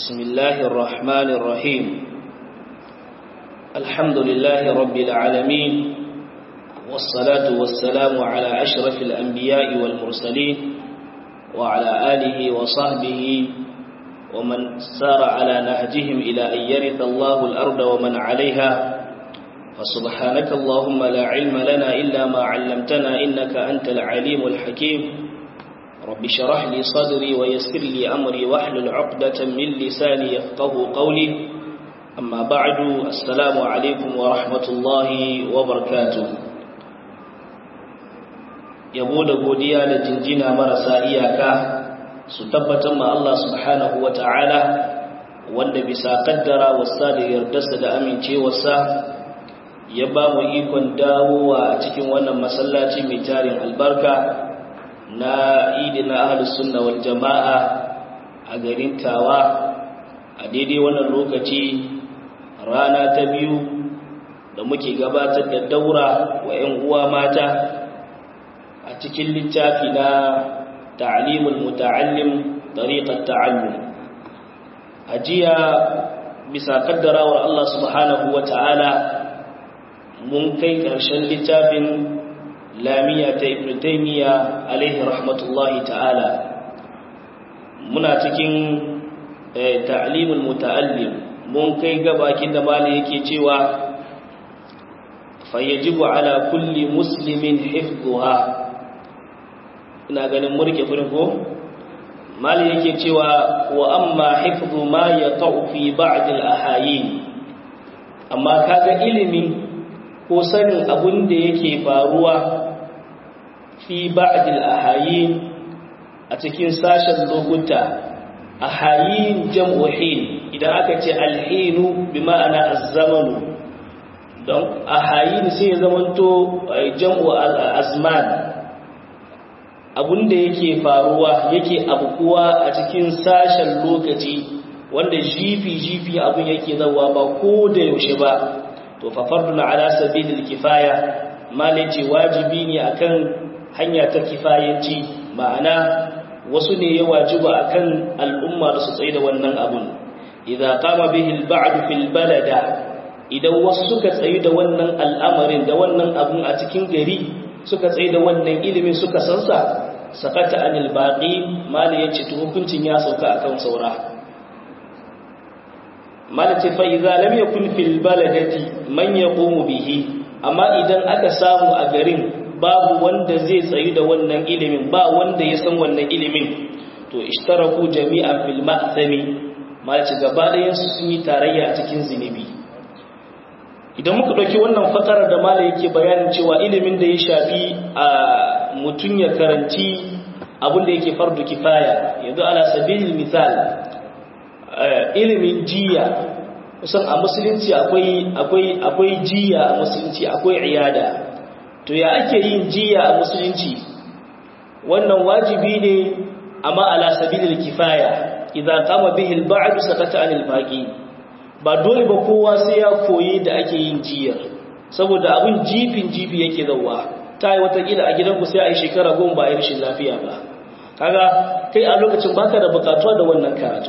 بسم الله الرحمن الرحيم الحمد لله رب العالمين والصلاة والسلام على أشرف الأنبياء والمرسلين وعلى آله وصحبه ومن سار على نهجهم إلى أن يرث الله الأرض ومن عليها فسبحانك اللهم لا علم لنا إلا ما علمتنا إنك أنت العليم الحكيم رب شرح لي صدري ويسر لي أمري واحلل عقدة من لساني يفقه قولي أما بعد السلام عليكم ورحمة الله وبركاته yabo da godiya da jinjina marasa iyaka su tabbatar ma Allah subhanahu wa ta'ala wanda bisa kaddara wasa da yardarsa da amincewarsa ya ba mu ikon dawowa a cikin wannan masallaci mai tarin albarka na idin ahlus sunna wal jama'a a garin Tawa a daidai wannan lokaci rana ta biyu da muke gabatar da daura wa 'yan uwa mata a cikin littafi na ta'limul muta'allim tariqat ta'allum ajiya bisa kaddarawar Allah subhanahu wa ta'ala mun kai ƙarshen littafin lamiya ta ibn taymiya alaihi rahmatullahi ta'ala muna cikin ta'limul muta'allim mun kai gabakin da malai yake cewa fayajibu ala kulli muslimin hifdhuha ina ganin murke furin ko malai yake cewa wa amma hifdhu ma yaqau fi ba'd al-ahayin amma kaga ilimi ko sanin abun da yake faruwa fi ba'dil ahayin a cikin sashen lokuta ahayin jam'u hin idan aka ce alhinu bi ma'ana az-zamanu don ahayin sai ya zamanto jam'u azman abunda yake faruwa yake abukuwa a cikin sashen lokaci wanda jifi jifi abun yake zawa ba ko da yaushe ba to fa fardun ala sabilil kifaya malaci wajibi ne akan hanya ta kifayanci ma'ana wasu ne ya wajiba akan al'umma da su tsaye da wannan abun idza qama bihi al-ba'd fil balada idan wasu suka tsaye da wannan al'amarin da wannan abun a cikin gari suka tsaye da wannan ilimin suka sansa sakata anil baqi mali yace to hukuncin ya sauka akan saura malace fa idza lam yakun fil baladati man yaqumu bihi amma idan aka samu a garin babu wanda zai tsayu da wannan ilimin ba wanda ya san wannan ilimin to ishtaraku jami'an fil ma'thami malace gaba ɗayan su sun yi tarayya a cikin zinubi idan muka dauki wannan fakarar da mala yake bayanin cewa ilimin da ya shafi a mutun ya karanci abin da yake fardu kifaya yanzu ala sabilil misal ilimin jiya kusan a musulunci akwai akwai akwai jiya a musulunci akwai iyada to ya ake yin jiya a musulunci wannan wajibi ne amma ala sabilil kifaya idza qama bihi al-ba'd sakata anil baqi ba dole ba kowa sai ya koyi da ake yin jiya saboda abin jifin jifi yake zawa ta yi watakila a gidanku sai a yi shekara goma ba a yi rashin lafiya ba kaga kai a lokacin baka da bukatuwa da wannan karatu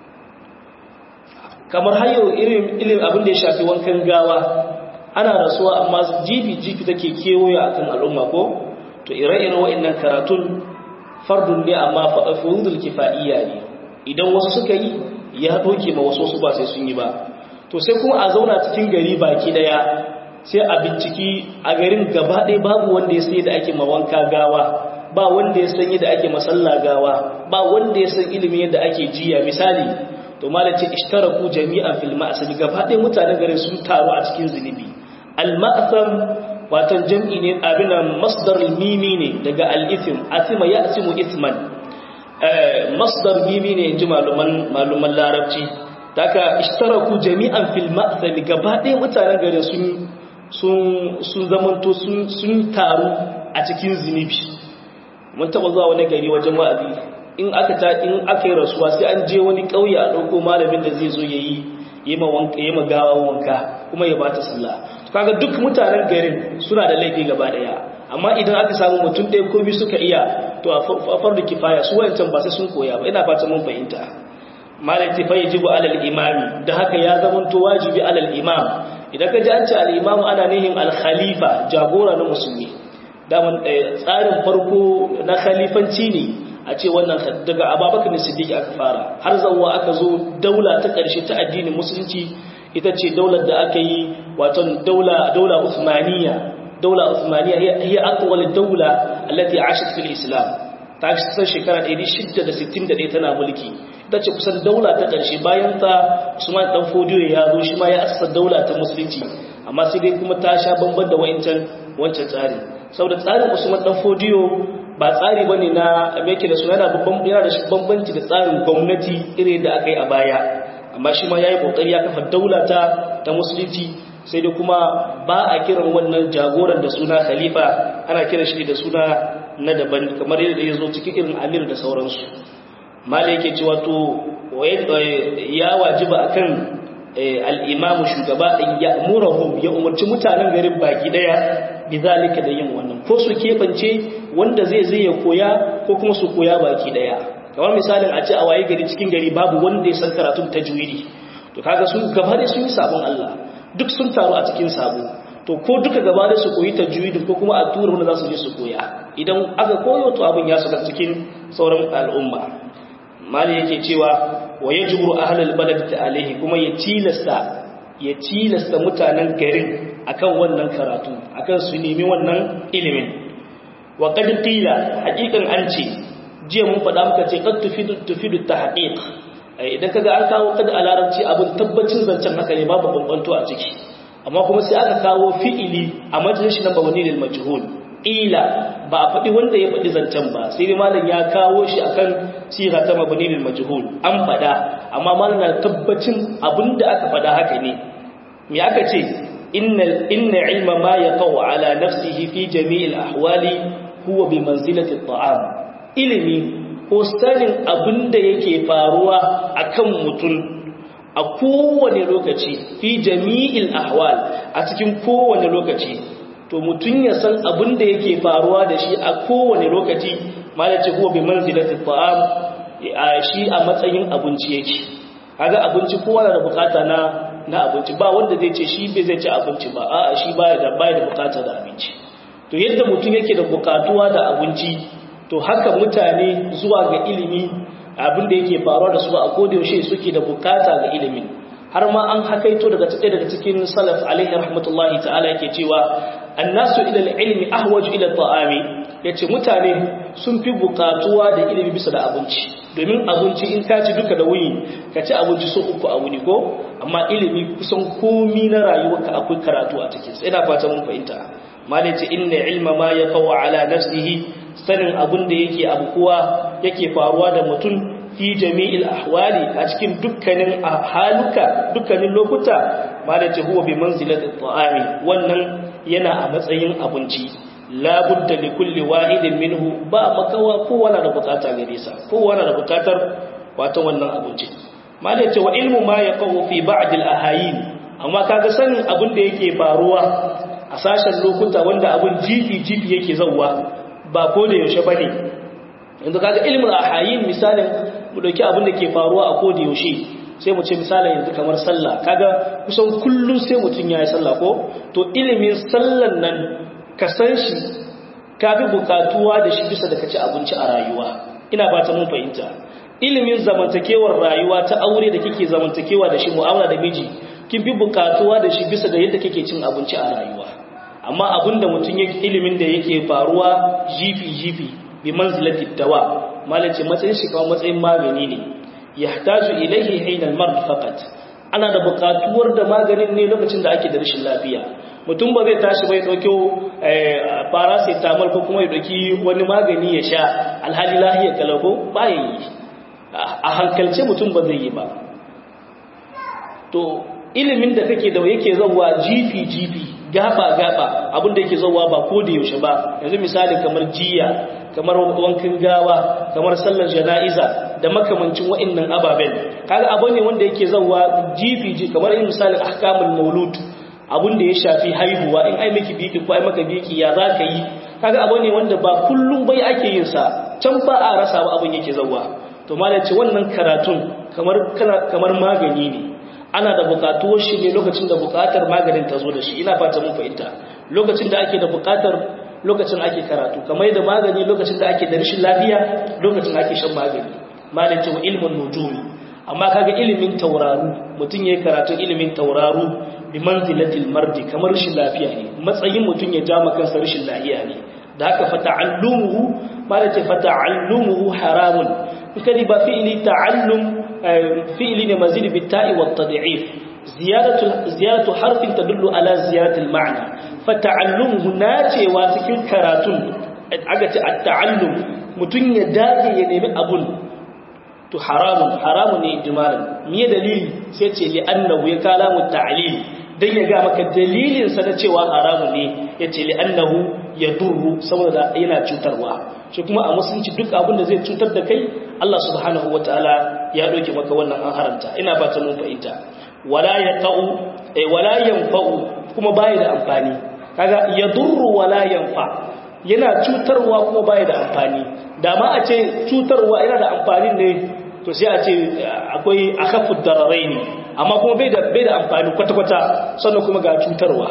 kamar hayo irin ilim abin da ya shafi wankan gawa ana rasuwa amma jifi jifi take kewaye akan al'umma ko to ire-iren wa'annan karatun fardun ne amma furudul kifaiya ne idan wasu suka yi ya doke ma wasu su ba sai sun yi ba to sai kuma a zauna cikin gari baki daya sai a binciki a garin gaba ɗaya babu wanda ya sani da ake mawanka gawa ba wanda ya san yadda ake masalla gawa ba wanda ya san ilimin yadda ake jiya misali to malace ishtaraku jami'an fil ma'sam gaba ɗaya mutanen garin sun taru a cikin zunubi al ma'sam watan jam'i ne abin masdar mimi ne daga al ithm athima ya'simu ithman masdar mimi ne inji maluman maluman larabci daga ishtaraku jami'an fil ma'sam gaba ɗaya mutanen garin sun sun sun zamanto sun sun taru a cikin zunubi mun taba zuwa wani gari wajen wa'azi in aka ta in aka yi rasuwa sai an je wani ƙauye a ɗauko malamin da zai zo ya yi yi ma gawa wanka kuma ya bata sallah kaga duk mutanen garin suna da laifi gaba daya amma idan aka samu mutum ɗaya ko biyu suka iya to a fardu kifaya su wayancan ba sai sun koya ba ina fata mun fahimta malati fa yajibu alal imami da haka ya zamanto wajibi alal imam idan ka ji an ce al imam ana nihin al khalifa jagora na musulmi daman tsarin farko na khalifanci ne a ce wannan daga ababakar siddiq aka fara har zawwa aka zo daula ta ƙarshe ta addinin musulunci ita ce daular da aka yi wato daula daula usmaniya daula usmaniya hiya aqwal daula allati ashat fil islam ta kusan shekara 661 tana mulki ita ce kusan daula ta ƙarshe bayan ta Usman dan Fodiyo ya zo shi ma ya assasa daula ta musulunci amma sai dai kuma ta sha bamban da wancan wancan tsari saboda tsarin Usman dan Fodiyo ba tsari bane na meke da suna yana babban yana da bambanci da tsarin gwamnati irin da aka yi a baya amma shi ma yayi kokari ya kafa daula ta ta musulunci sai dai kuma ba a kiran wannan jagoran da suna khalifa ana kiran shi da suna na daban kamar yadda ya zo cikin irin amir da sauransu mala yake cewa to ya wajiba akan al-imamu shugaba in ya'muruhum ya umarci mutanen garin baki daya bizalika da yin wannan ko su kebance wanda zai zai ya koya ko kuma su koya baki daya kamar misalin a ce a waye gari cikin gari babu wanda ya san karatun tajwidi to kaga sun gaba da sun yi sabon Allah duk sun taru a cikin sabo to ko duka gaba da su koyi tajwidin ko kuma a tura wanda za su je su koya idan aka koyo to abin ya saka cikin sauran al'umma mali yake cewa wa yajburu ahlul balad alaihi kuma ya tilasta ya tilasta mutanen garin akan wannan karatu akan su nemi wannan ilimin wa qad qila haqiqan an ce jiya mun faɗa muka ce qad tufidu tufidu tahqiq idan kaga an kawo kad a larabci abin tabbacin zancen haka ne babu bambanto a ciki amma kuma sai aka kawo fi'ili a majalisin shi na bawani lil majhul ila ba a faɗi wanda ya faɗi zancen ba sai dai malam ya kawo shi akan siga ta mabani lil majhul an faɗa amma malam na tabbacin abinda aka faɗa haka ne me aka ce innal inna ilma ma yaqau ala nafsihi fi jami'il ahwali huwa bi manzilati at-ta'am ilimi ko sanin abin da yake faruwa a kan mutum a kowane lokaci fi jami'il ahwal a cikin kowane lokaci to mutum ya san abin da yake faruwa da shi a kowane lokaci malace huwa bi manzilati ta'am a shi a matsayin abinci yake kaga abinci kowa na da bukata na na abinci ba wanda zai ce shi bai zai ci abinci ba a'a shi baya da baya da bukata da abinci to yadda mutum yake da bukatuwa da abinci to haka mutane zuwa ga ilimi abin da yake faruwa da su a kodayaushe suke da bukata ga ilimin har ma an hakaito daga tsaye daga cikin salaf alaihi rahmatullahi ta'ala yake cewa annasu ila ilmi ahwaju ila ta'ami yace mutane sun fi bukatuwa da ilimi bisa da abinci domin abinci in ka ci duka da wuni ka ci abinci so uku a wuni ko amma ilimi kusan komi na rayuwarka akwai karatu a cikin sai na fata mun fahimta malai ce inna ilma ma yaqaw ala nafsihi sanin abin da yake abukuwa yake faruwa da mutum fi jami'il ahwali a cikin dukkanin haluka dukkanin lokuta ma da ce huwa bi manzilatit ta'ami wannan yana a matsayin abinci la budda li kulli wahidin minhu ba makawa kowa na da bukata gare sa kowa na da bukatar wato wannan abinci ma da ce wa ilmu ma yaqaw fi ba'd al ahayin amma kaga sanin abin da yake faruwa a sashen lokuta wanda abin jifi jifi yake zawwa ba ko da yaushe bane yanzu kaga ilmul ahayin misalin mu dauki abin da ke faruwa a ko da yaushe sai mu ce misalin yanzu kamar sallah kaga kusan kullun sai mutun yayi sallah ko to ilimin sallan nan ka san shi kafi bukatuwa da shi bisa da kaci abinci a rayuwa ina ba ta mun fahimta ilimin zamantakewar rayuwa ta aure da kike zamantakewa da shi mu'amala da miji kin fi bukatuwa da shi bisa da yadda kike cin abinci a rayuwa amma abinda mutum yake ilimin da yake faruwa jifi-jifi bi manzilati dawa malace matsayin shi kawai matsayin magani ne yahtaju ilayhi hayna al-mard faqat ana da bukatuwar da maganin ne lokacin da ake da rashin lafiya mutum ba zai tashi bai dauko paracetamol ko kuma ya dauki wani magani ya sha alhali lahiya kalako ba yi a hankalce mutum ba zai yi ba to ilimin da kake da yake zauwa jifi jifi gaba gaba abin da yake zauwa ba ko da yaushe ba yanzu misali kamar jiya kamar wankan gawa kamar sallar jana'iza da makamancin wa'annan ababen kaga abu ne wanda yake zauwa jifi ji kamar yin misalin ahkamul maulud abin da ya shafi haihuwa in ai miki biki ko ai maka biki ya za ka yi kaga abu ne wanda ba kullum bai ake yin sa can ba a rasa ba abin yake zauwa to malam ce wannan karatun kamar kamar magani ne ana da bukatuwar shi ne lokacin da bukatar maganin ta zo da shi ina fata mun fahimta lokacin da ake da bukatar lokacin ake karatu kamar yadda magani lokacin da ake da rashin lafiya lokacin ake shan magani malin cewa ilmin nujumi amma kaga ilimin tauraru mutum yayi karatu ilimin tauraru bi manzilatil mardi kamar rashin lafiya ne matsayin mutum ya jama kansa rashin lafiya ne da haka fa ta'allumuhu malin ce fa ta'allumuhu haramun kadi ba fi'li ta'allum fi'li ne mazid bi ta'i wat tad'if ziyadatu ziyadatu harfin tadullu ala ziyadatil ma'na fa ta'allumuhu nacewa cikin karatun aga ce at-ta'allum mutum ya dage ya nemi abun to haramun haramun ne ijmalan me dalili sai ce li annahu ya kalamu ta'lil dan ya ga maka dalilin sa na cewa haramun ne yace li annahu yadurru saboda yana cutarwa shi kuma a musulunci duk abin da zai cutar da kai Allah subhanahu wataala ya doke maka wannan an haramta ina ba ta mun fahimta wala yaqau eh wala yanfa'u kuma bai da amfani kaga yadurru wala yanfa yana cutarwa kuma bai da amfani da ma a ce cutarwa yana da amfani ne to sai a ce akwai akhafud dararaini amma kuma bai da bai da amfani kwata-kwata sannan kuma ga cutarwa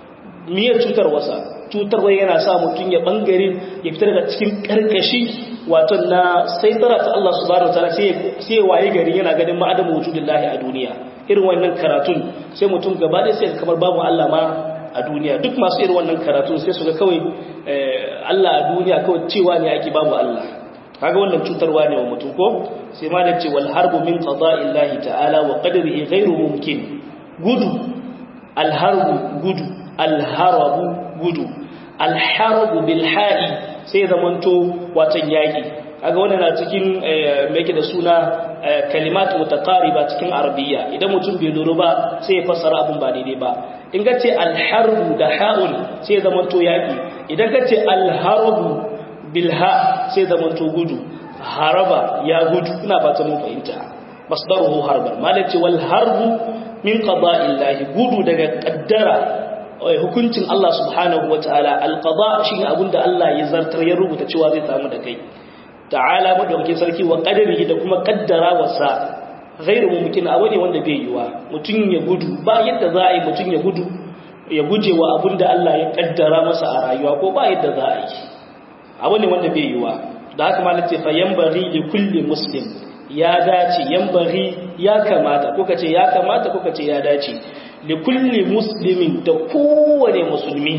miyar cutarwarsa cutarwa yana sa mutum ya bangare ya fitar da cikin karkashi wato na saitara ta Allah subhanahu wataala sai sai waye gari yana ganin ma'adamu wujudillahi a duniya irin wannan karatun sai mutum gaba da sai kamar babu Allah ma a duniya duk masu irin wannan karatun sai su ga kawai Allah a duniya kawai cewa ne ake babu Allah kaga wannan cutarwa ne wa mutum ko sai ma da ce wal harbu min qada'illahi ta'ala wa qadrihi ghairu mumkin gudu al harbu gudu al harabu gudu al harabu bil ha'i sai zamanto watan yaki kaga wannan na cikin me yake da suna kalimat mutaqariba cikin arabiyya idan mutum bai lura ba sai ya fassara abun ba daidai ba in ka ce al harbu da ha'un sai zamanto yaki idan ka ce al harabu bilha sai zamanto gudu haraba ya gudu ina fata mun fahimta masdaruhu harban malaci wal harbu min qada'illahi gudu daga kaddara hukuncin Allah subhanahu wataala al qada shine abinda Allah ya zartar ya rubuta cewa zai samu da kai ta'ala madaukakin sarki wa qadarihi da kuma kaddara wasa ghairu mumkin abu ne wanda bai yiwa mutun ya gudu ba yadda za a yi mutun ya gudu ya guje wa abinda Allah ya kaddara masa a rayuwa ko ba yadda za a yi abu ne wanda bai yiwa da haka ma nace fa yanbaghi li kulli muslim ya dace yanbaghi ya kamata ko kace ya kamata ko kace ya dace li kulli muslimin da kowane musulmi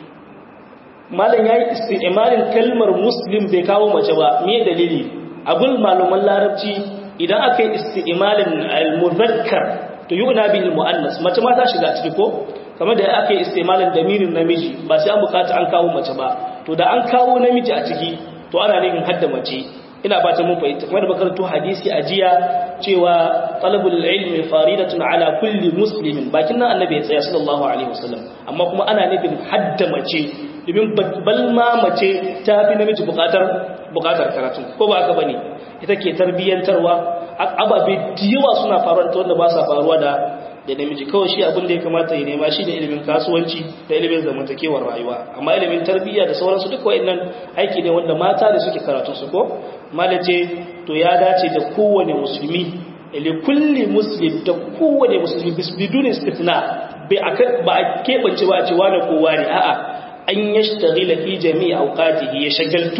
malam yayi isti'malin kalmar muslim bai kawo mace ba me dalili abul maluman larabci idan aka yi isti'malin al-mudhakkar to yuna bil muannas mace ma ta shiga ciki ko kamar da aka yi isti'malin damirin namiji ba sai an bukata an kawo mace ba to da an kawo namiji a ciki to ana nufin hadda mace ina ba ta mun fahimta kuma da makarantu hadisi a jiya cewa talabul ilmi faridatun ala kulli muslimin bakin nan annabi ya tsaya sallallahu alaihi wasallam amma kuma ana nufin hadda mace domin balma mace ta fi namiji bukatar bukatar karatu ko ba haka bane ita ke tarbiyyantarwa ababe da yawa suna faruwa ta wanda ba sa faruwa da da namiji kawai shi abin da ya kamata ya nema shi da ilimin kasuwanci da ilimin zamantakewar rayuwa amma ilimin tarbiyya da sauransu duka wa'annan aiki ne wanda mata da suke karatu su ko malace to ya dace da kowane musulmi li kulli muslim da kowane musulmi bidun istithna bai aka ba a kebance ba a ce wani kowa ne a'a an yashtaghila fi jami'i awqatihi ya shagaltu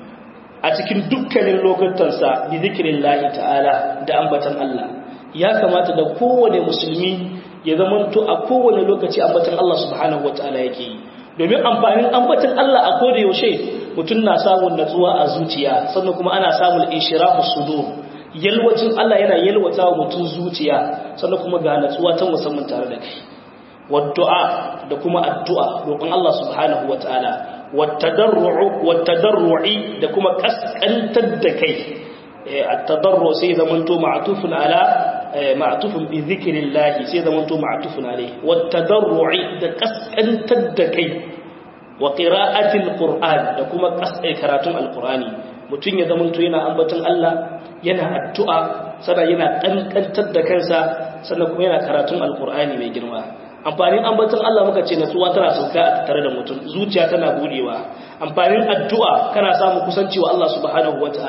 a cikin dukkanin lokutansa bi zikrillahi ta'ala da ambatan Allah ya kamata da kowane musulmi ya zamanto a kowane lokaci ambatan Allah subhanahu wataala yake yi domin amfanin ambatan Allah a koda yaushe mutum na samun natsuwa a zuciya sannan kuma ana samun inshirahu sudur yalwacin Allah yana yalwata wa mutum zuciya sannan kuma ga natsuwa ta musamman tare da kai waddu'a da kuma addu'a roƙon Allah subhanahu wataala wattadarru'u wattadarru'i da kuma kaskantar da kai at-tadarru sai zamanto ma'tufun ala ma'tufun bi zikrillah sai zamanto ma'tufun alayhi wattadarru'i da kaskantar da kai wa qira'atil qur'an da kuma kasai karatun alqur'ani mutun ya zamanto yana ambaton Allah yana addu'a sannan yana kankantar da kansa sannan kuma yana karatun alqur'ani mai girma amfanin ambaton Allah muka ce natsuwa tana sauka a tare da mutum zuciya tana budewa amfanin addu'a kana samu kusanci wa Allah subhanahu wataala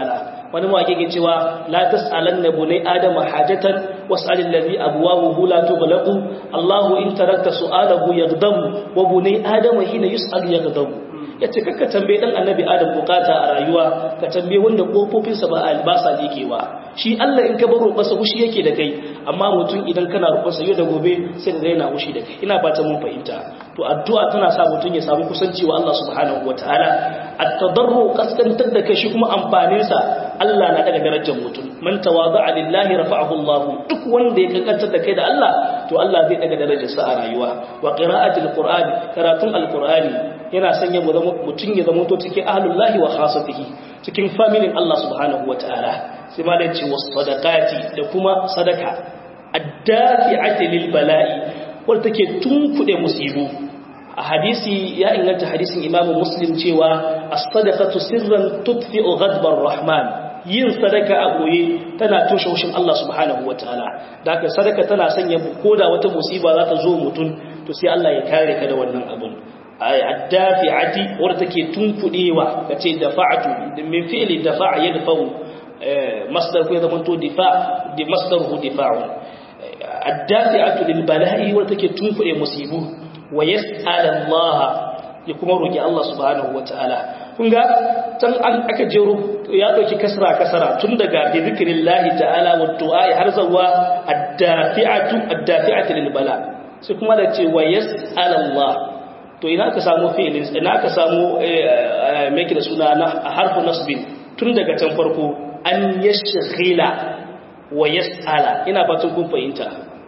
wani mawaki ke cewa la tas'alanna bunai adama hajatan was'alil ladhi abwabuhu la tughlaqu Allahu in tarakta su'alahu yaghdamu wa bunai adama hina yus'al yaghdamu yace kakka tambaye dan annabi adam bukata a rayuwa ka tambaye wanda kofofin sa ba albasa ba shi Allah in ka bar roƙarsa hushi yake da kai amma mutum idan kana roƙarsa yau da gobe sai da yana hushi da kai ina fata mun fahimta to addu'a tana sa mutum ya samu kusanci wa Allah subhanahu wataala at-tadarru kaskantar da kai shi kuma amfanin sa Allah na daga darajar mutum man tawada'a lillahi rafa'ahu Allah duk wanda ya kankantar da kai da Allah to Allah zai daga darajar sa a rayuwa wa qira'atul qur'ani karatun alqur'ani yana sanya mutum ya zama to cikin ahlullahi wa khasatihi cikin familin Allah subhanahu wataala sai ma da ce wasu sadakati da kuma sadaka addafi'ati lil bala'i wanda take tunkuɗe musibu a hadisi ya inganta hadisin imamu muslim cewa as-sadaqatu sirran tudfi'u ghadbar rahman yin sadaka a goye tana toshe haushin Allah subhanahu wataala da haka sadaka tana sanya koda wata musiba za ta zo mutum to sai Allah ya kare ka da wannan abun addafi'ati wanda take tunkuɗewa kace dafa'atu min fi'li dafa'a yadfa'u masdar ko ya zama to difa di masdaruhu difa'un addafi'atu lil bala'i wa take tunkuɗe musibu wa yas'al Allah ya kuma roki Allah subhanahu wataala kun ga tan an aka jero ya dauki kasra kasara tun daga bi zikrillahi ta'ala wa du'a har zawa addafi'atu addafi'atu lil bala sai kuma da ce wa yas'al Allah to ina ka samu fi'ilin ina ka samu me da suna na harfu nasbin tun daga can farko an yashghila wa yas'ala ina fatan kun fahimta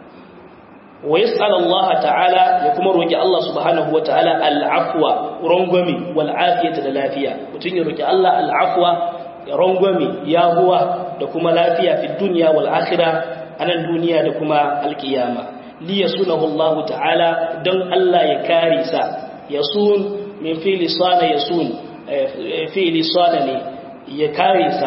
wa yas'ala Allah ta'ala ya kuma roki Allah subhanahu wa ta'ala al-afwa rangwami wal afiyata da lafiya mutun ya roki Allah al-afwa ya rangwami yahuwa da kuma lafiya fi dunya wal akhirah anan duniya da kuma al-qiyama li yasunahu Allah ta'ala dan Allah ya kare sa yasun min fi'li sana yasun fi'li sana ne ya kare sa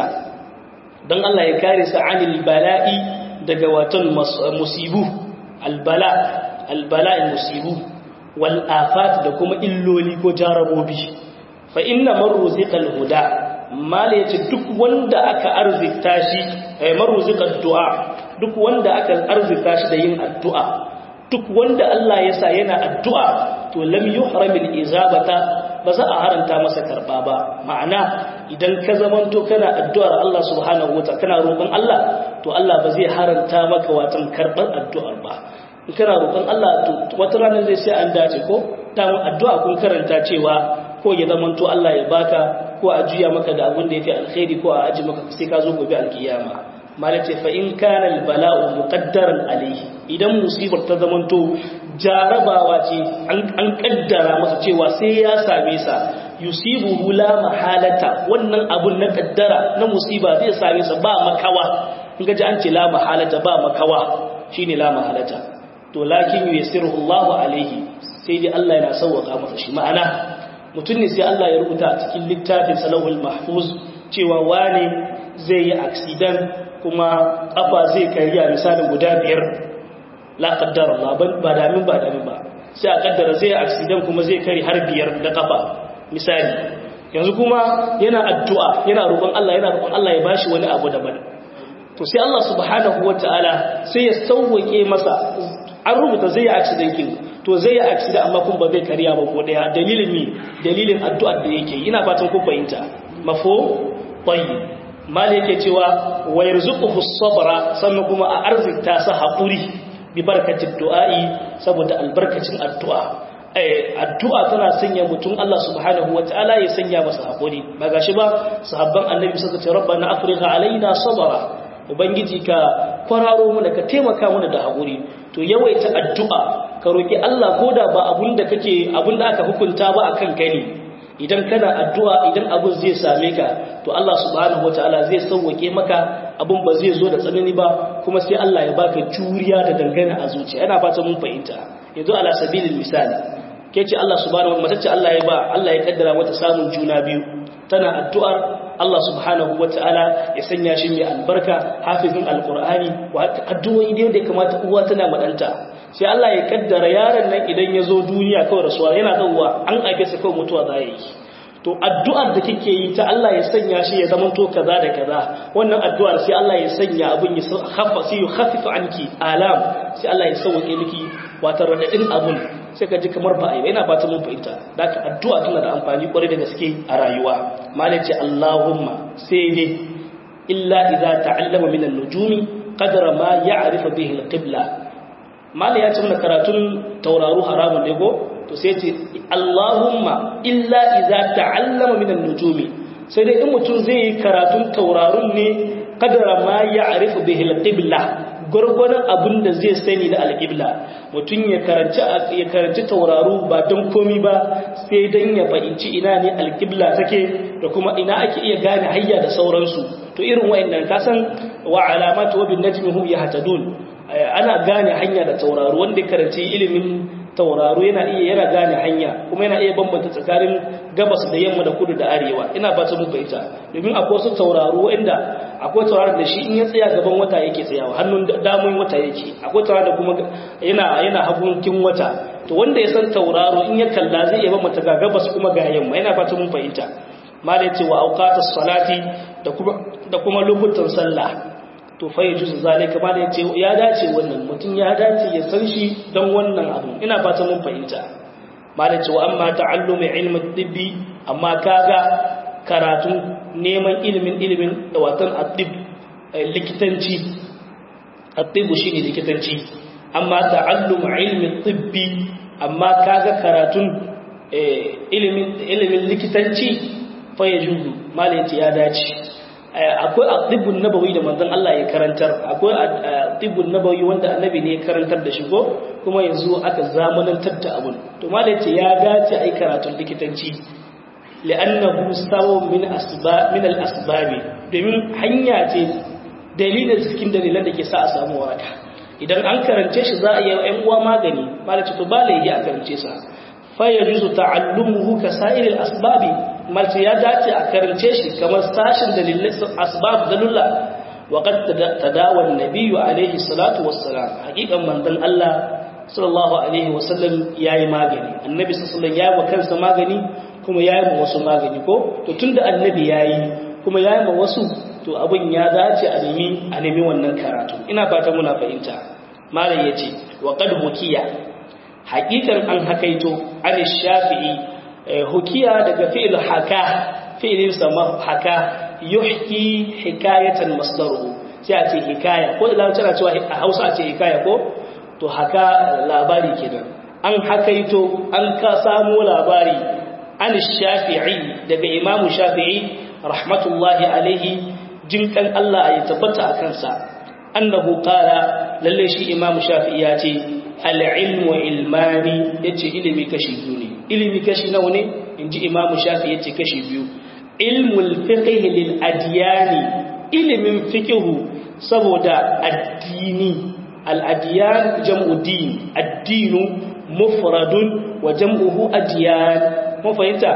don Allah ya kare sa anil bala'i daga watan musibu albala albala'i musibu wal afat da kuma illoli ko jarabobi fa inna marruziqal huda mala yace duk wanda aka arzikta shi eh marruziqad du'a duk wanda aka arzikta shi da yin addu'a duk wanda Allah ya sa yana addu'a to lam yuhramil izabata ba za a haranta masa karba ba ma'ana idan ka zamanto kana addu'ar Allah subhanahu wa ta'ala kana roƙon Allah to Allah ba zai haranta maka watan karɓar addu'ar ba in kana roƙon Allah to wata ranar zai sai an dace ko damun addu'a kun karanta cewa ko ya zamanto Allah ya baka ko a juya maka da abin da ya fi alkhairi ko a aji maka sai ka zo gobe alkiyama malace fa in kana albala'u muqaddaran alayhi idan musibar ta zamanto jarabawa ce an kaddara masa cewa sai ya same sa yusibu la mahalata wannan abun na kaddara na musiba zai same sa ba makawa in gaji an ce la mahalata ba makawa shine la mahalata to lakin yusiru Allahu alaihi sai dai Allah yana sauwaka masa shi ma'ana mutum ne sai Allah ya rubuta a cikin littafin salahul mahfuz cewa wane zai yi accident kuma kafa zai kariya misalin guda biyar la kaddara Allah ba damin ba damin ba sai a kaddara zai accident kuma zai kari har biyar da kafa misali yanzu kuma yana addu'a yana roƙon Allah yana roƙon Allah ya bashi wani abu daban to sai Allah subhanahu wataala sai ya sauwake masa an rubuta zai yi accident kin to zai yi accident amma kuma ba zai kariya ba ko daya dalilin ni dalilin addu'ar da yake ina fatan ku fahimta mafo tayyib mal yake cewa wa yarzuquhu sabra sannan kuma a arzikta sa haƙuri bi barkatin du'a'i saboda albarkacin addu'a addu'a tana sanya mutum Allah subhanahu wataala ya sanya masa haƙuri ba gashi ba sahabban annabi suka ce rabbana afrigha alaina sabra ubangiji ka kwararo mana ka taimaka mana da haƙuri to yawaita addu'a ka roki Allah koda ba abun da kake abun da aka hukunta ba akan kai ne idan kana addu'a idan abun zai same ka to Allah subhanahu wataala zai sauwake maka abun ba zai zo da tsanani ba kuma sai Allah ya baka juriya da dangana a zuciya ina fata mun fahimta yanzu ala sabilil misali ke ce Allah subhanahu wa ta'ala Allah ya ba Allah ya kaddara mata samun juna biyu tana addu'ar Allah subhanahu wa ta'ala ya sanya shi mai albarka hafizin alqur'ani wa addu'o'i da yadda kamata uwa tana madanta sai Allah ya kaddara yaron nan idan ya zo duniya kawai rasuwa yana zauwa an ake sa kawai mutuwa za yi to addu'ar da kike yi ta Allah ya sanya shi ya zama to kaza da kaza wannan addu'ar sai Allah ya sanya abun ya khaffa sai ya khaffifa anki alam sai Allah ya sauke miki wata radadin abun sai ka ji kamar ba ai yana ba ta mun fahimta daka addu'a tana da amfani kwarai da gaske a rayuwa malai ce Allahumma sai ne illa idza ta'allama min an-nujumi qadra ma ya'rifu bihi al-qibla malai ya ce mana karatun tauraro haramun ne ko to sai ce Allahumma illa idza ta'allama min an-nujumi sai dai in mutum zai yi karatun taurarun ne qadra ma ya'rifu bihi al-qibla gurgurdan abin da zai sani da al-qibla mutum ya karanci ya karanci tauraru ba don komi ba sai dan ya fahimci ina ne al-qibla take da kuma ina ake iya gane hayya da sauransu to irin wayannan kasan wa alamatu wa bin najmi hum yahtadun ana gane hanya da tauraro wanda karanci ilimin tauraro yana iya yana gane hanya kuma yana iya bambanta tsakanin gabas da yamma da kudu da arewa ina ba ta muku ita domin akwai wasu tauraro inda akwai tauraro da shi in ya tsaya gaban wata yake tsayawa hannun damun wata yake akwai tauraro da kuma yana yana hagunkin wata to wanda ya san tauraro in ya kalla zai iya bambanta ga gabas kuma ga yamma ina ba ta mun fahimta malai ce wa auqatus salati da kuma da kuma lokutan sallah to fa yajuzu zalika ma da yace ya dace wannan mutum ya dace ya san shi dan wannan abu ina fata mun fahimta ma da cewa amma ta'allumi ilmi tibbi amma kaga karatu neman ilimin ilimin da watan atib likitanci atibu shine likitanci amma ta'allum ilmi tibbi amma kaga karatun ilimin ilimin likitanci fa yajuzu ma da yace ya dace akwai atibun nabawi da manzon Allah ya karantar akwai atibun nabawi wanda annabi ne ya karantar da shi ko kuma yanzu aka zamanantar da abun to malai ce ya dace ai karatun likitanci li'annahu sawu min asbab min al-asbab domin hanya ce dalilin cikin dalilan da ke sa a samu waraka idan an karance shi za a yi ƴan uwa magani malai ce to ba laifi a karance sa fa yajuzu ta'allumuhu ka sa'iril asbabi malci ya dace a karance shi kamar sashin dalilai asbab dalula wa qad tadawa an-nabiy alayhi salatu wassalam hakikan manzon Allah sallallahu alaihi wasallam yayi magani annabi sallallahu alaihi wasallam yayi kansa magani kuma yayi ma wasu magani ko to tunda annabi yayi kuma yayi ma wasu to abin ya dace a nemi a nemi wannan karatu ina fata muna fahimta malam yace wa qad hukiya hakikan an hakaito an shafi'i hukiya daga fi'il haka fi'ilin sama haka yuhki hikayatan masdaruhu sai a ce hikaya ko da larabci ana cewa a Hausa a ce hikaya ko to haka labari kenan an hakaito an ka samu labari an shafi'i daga imamu shafi'i rahmatullahi alaihi jinkan Allah ya tabbata a kansa annahu qala lalle shi imamu shafi'i ya ce al-ilmu ilmani yace ilimi kashi biyu ne ilimi kashi nawa ne inji imamu shafi yace kashi biyu ilmul fiqh lil adyani ilimin fiqhu saboda addini al adyan jam'u din addinu mufradun wa jam'uhu adyan mun fahimta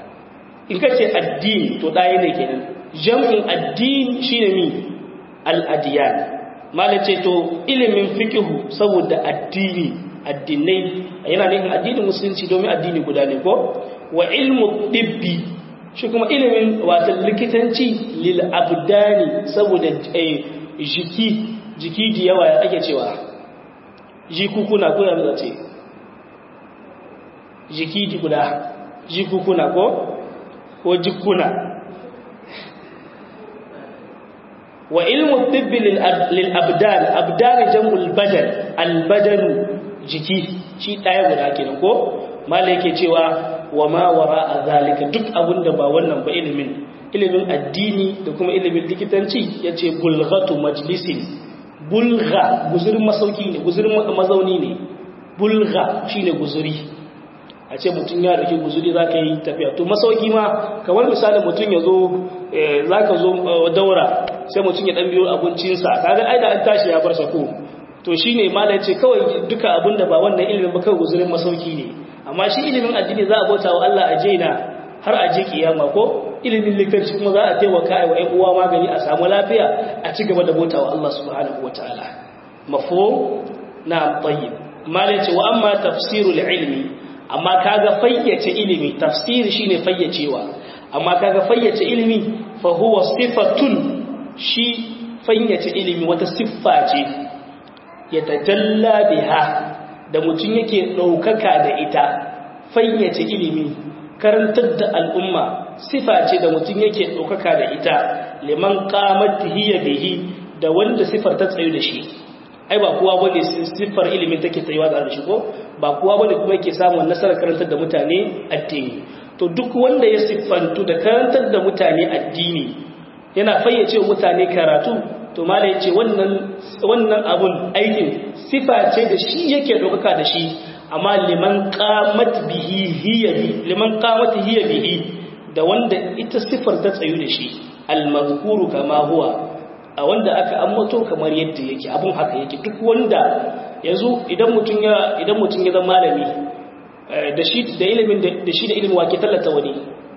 in kace addini to dai ne kenan jam'in addin shine mi al adyan malace to ilimin fiqhu saboda addini addinai yana nufin addinin musulunci domin addini guda ne ko wa ilmu dibbi shi kuma ilimin wata likitanci lil abdani saboda jiki jiki da yawa ya ake cewa jikukuna ko yanzu ce jiki di guda jikukuna ko ko jikuna wa ilmu dibbi lil abdan abdan jam'ul badan al badanu jiki shi ɗaya guda kenan ko mala yake cewa wa ma wara a zalika duk abin da ba wannan ba ilimin ilimin addini da kuma ilimin likitanci ya ce bulghatu majlisin bulgha guzurin masauki ne guzurin mazauni ne bulgha shi ne guzuri a ce mutum ya rike guzuri za ka yi tafiya to masauki ma kamar misali mutum ya zo za ka zo daura sai mutum ya ɗan biyo abincinsa kaga ai da an tashi ya bar sako to shi ne ma da ce kawai duka abinda ba wannan ilimin ba kawai guzurin masauki ne amma shi ilimin addini za a bauta wa Allah a jaina har a je kiyama ko ilimin likitanci kuma za a taimaka wa ƴan uwa magani a samu lafiya a ci gaba da bauta wa Allah subhanahu wataala mafhum na tayyib ma da ce wa amma tafsirul ilmi amma kaga fayyace ilimi tafsiri shine fayyacewa amma kaga fayyace ilimi fa huwa sifatun shi fayyace ilimi wata siffa ce ya tajalla biha da mutum yake ɗaukaka da ita fayyace ilimi karantar da al'umma sifa ce da mutum yake ɗaukaka da ita liman qamat hiya bihi da wanda sifar ta tsayu da shi ai ba kowa bane siffar ilimin take tsayuwa da shi ko ba kowa bane kuma yake samun nasarar karantar da mutane addini to duk wanda ya siffantu da karantar da mutane addini yana fayyace mutane karatu to malai yace wannan wannan abun aikin sifa ce da shi yake dokaka da shi amma liman qamat bihi hiya bi liman qamat hiya bihi da wanda ita sifar ta tsayu da shi al-mazkuru kama huwa a wanda aka ambato kamar yadda yake abun haka yake duk wanda yanzu idan mutum ya idan mutum ya zama malami da shi da ilimin da shi da ilimin wake tallata wani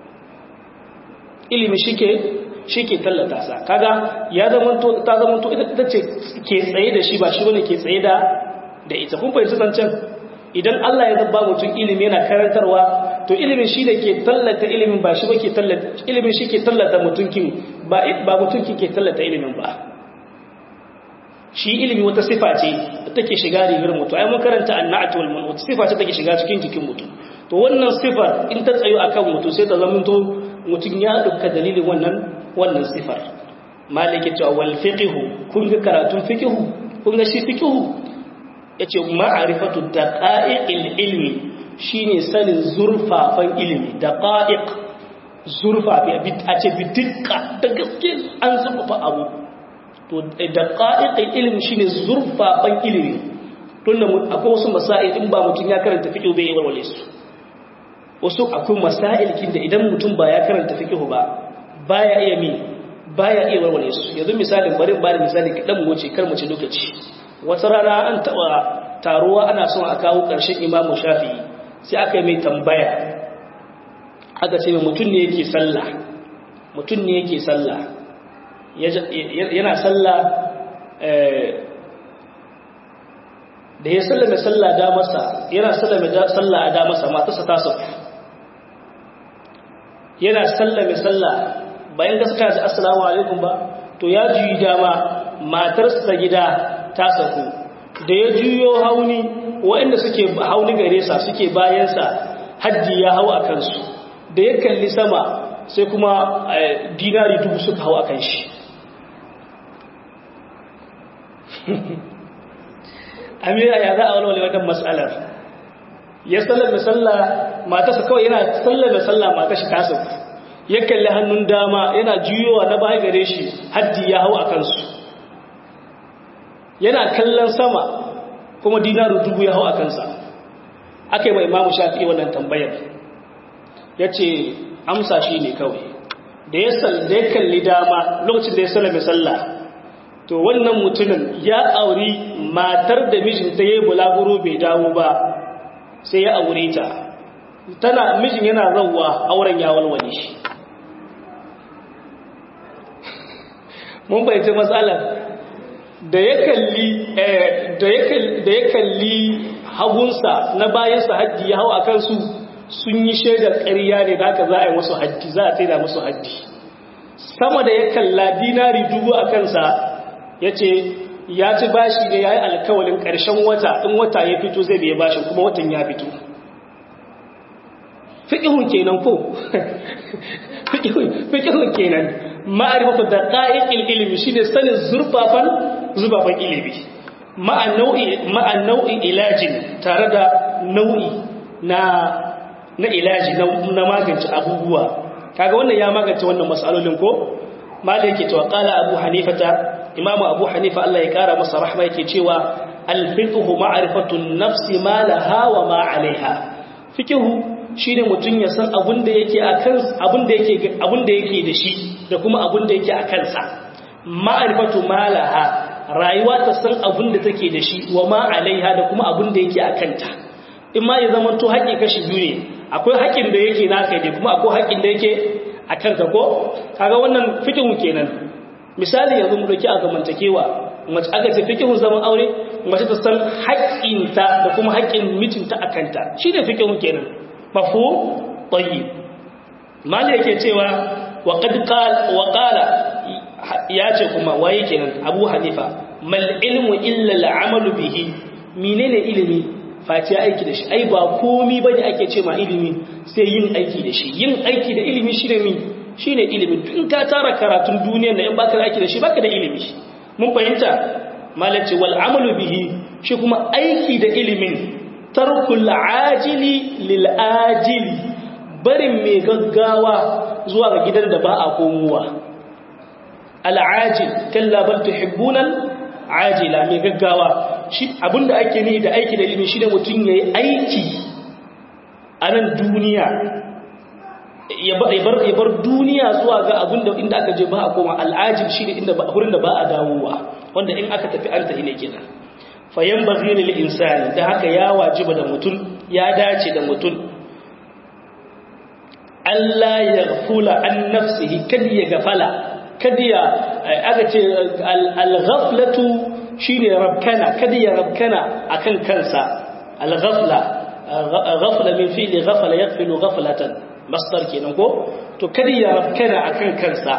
ilimi shike shike tallata sa kaga ya zamanto ta zamanto ita ce ke tsaye da shi ba shi bane ke tsaye da da ita kun fahimci zancen idan Allah ya zabba mutum ilimi yana karantarwa to ilimin shi da ke tallata ilimin ba shi ba ke tallata ilimin shi ke tallata mutunkin ba ba mutunkin ke tallata ilimin ba shi ilimi wata sifa ce take shiga rigar mutum ai mun karanta annatu wal manut sifa ce take shiga cikin jikin mutum to wannan sifar in ta tsayo akan mutum sai ta zamanto mutum ya dukka dalilin wannan wannan sifar malike cewa wal fiqhu kun ga karatun fiqhu kun ga shi fiqhu yace ma'rifatu daqa'iqil ilmi shine sanin zurfafan ilimi daqa'iq zurfafi a ce bidikka da gaske an zurfafa abu to daqa'iqil ilmi shine zurfafan ilimi tunda akwai wasu masail in ba mutum ya karanta fiqh bai yi walwale su wasu akwai masail kin da idan mutum ba ya karanta fiqh ba baya iya mi baya iya walwale su yanzu misalin bari bari misali kadan mu wuce kar mu ci lokaci wata rana an taba taruwa ana son a kawo karshen imamu shafi'i sai aka yi mai tambaya aka ce mai mutum ne yake sallah mutum ne yake sallah yana sallah da ya sallame sallah da masa yana sallame sallah a da masa matarsa ta sauka yana sallame sallah bayan gaska da assalamu alaikum ba to ya juyi dama matarsa ta gida ta sauku da ya juyo hauni waɗanda suke hauni gare sa suke bayansa hajji ya hau a kansu da ya kalli sama sai kuma dinari dubu suka hau a kan shi amira ya za a walwale wannan matsalar ya sallame sallah matarsa kawai yana sallame sallah matashi tasa ya kalli hannun dama yana juyowa na baya gare shi haddi ya hau a kansu yana kallon sama kuma dinaru dubu ya hau a kansa aka yi mai imamu shafi wannan tambayar ya ce amsa shi ne kawai da ya kalli dama lokacin da ya sallame sallah to wannan mutumin ya auri matar da mijinta ya yi bulaguro bai dawo ba sai ya aure ta tana mijin yana zauwa auren ya walwale shi mun bayyace matsalar da ya kalli da ya kalli hagunsa na bayansa haddi ya hau a kansu sun yi shaidar ƙarya ne da aka za a yi musu haddi za a taida musu haddi sama da ya kalla dinari dubu a kansa ya ce ya ci bashi da ya yi alkawalin ƙarshen wata in wata ya fito zai biya bashin kuma watan ya fito fiƙihun kenan ko fiƙihun kenan ma'arifatu da ƙa'iƙil ilimi shi ne sanin zurfafan zurfafan ilimi ma'an nau'in ilajin tare da nau'i na na ilaji na magance abubuwa kaga wannan ya magance wannan matsalolin ko mala yake cewa qala abu hanifata imamu abu hanifa Allah ya kara masa rahma yake cewa al-fiqhu ma'rifatu an-nafsi ma laha wa ma 'alayha fiqhu shine mutun ya san abun da yake akan abun da yake abun da yake da shi da kuma abun da yake akan sa ma'rifatu ma laha rayuwa ta san abun da take da shi wa ma 'alayha da kuma abun da yake akan ta in ma ya zama to haƙi kashi biyu ne akwai haƙin da yake naka ne kuma akwai haƙin da yake akan ka ko kaga wannan fiqhu kenan misali yanzu mu dauki a zamantakewa mace aka ce fikihun zaman aure mace ta san haƙƙinta da kuma haƙƙin mijinta a kanta shi ne fikihun kenan mafu tayyib mali yake cewa wa qad qala wa qala ya ce kuma waye kenan abu hanifa mal ilmu illa al amalu bihi menene ilimi face aiki da shi ai ba komi bane ake ce ma ilimi sai yin aiki da shi yin aiki da ilimi shine mi shine ilimi in ka tara karatun duniyar da in baka da aiki da shi baka da ilimi mun fahimta malaci wal amalu bihi shi kuma aiki da ilimin tarkul ajili lil ajili barin mai gaggawa zuwa ga gidan da ba a komowa al ajil kalla bal tuhibbuna ajila mai gaggawa shi abinda ake ne da aiki da ilimi shine mutum yayi aiki a nan duniya ya bar duniya zuwa ga abinda inda aka je ba a koma al'ajib shine inda ba wurin da ba a dawowa wanda in aka tafi an tafi ne kenan fayan baghi lil insani da haka ya wajiba da mutum ya dace da mutum Allah ya gafula an nafsihi kad ya gafala kad ya aka ce al-ghaflatu shine rabkana kada ya rabkana akan kansa al-ghafla ghafla min fi'li ghafala yaghfilu ghaflatan masdar kenan ko to kada ya rabkana akan kansa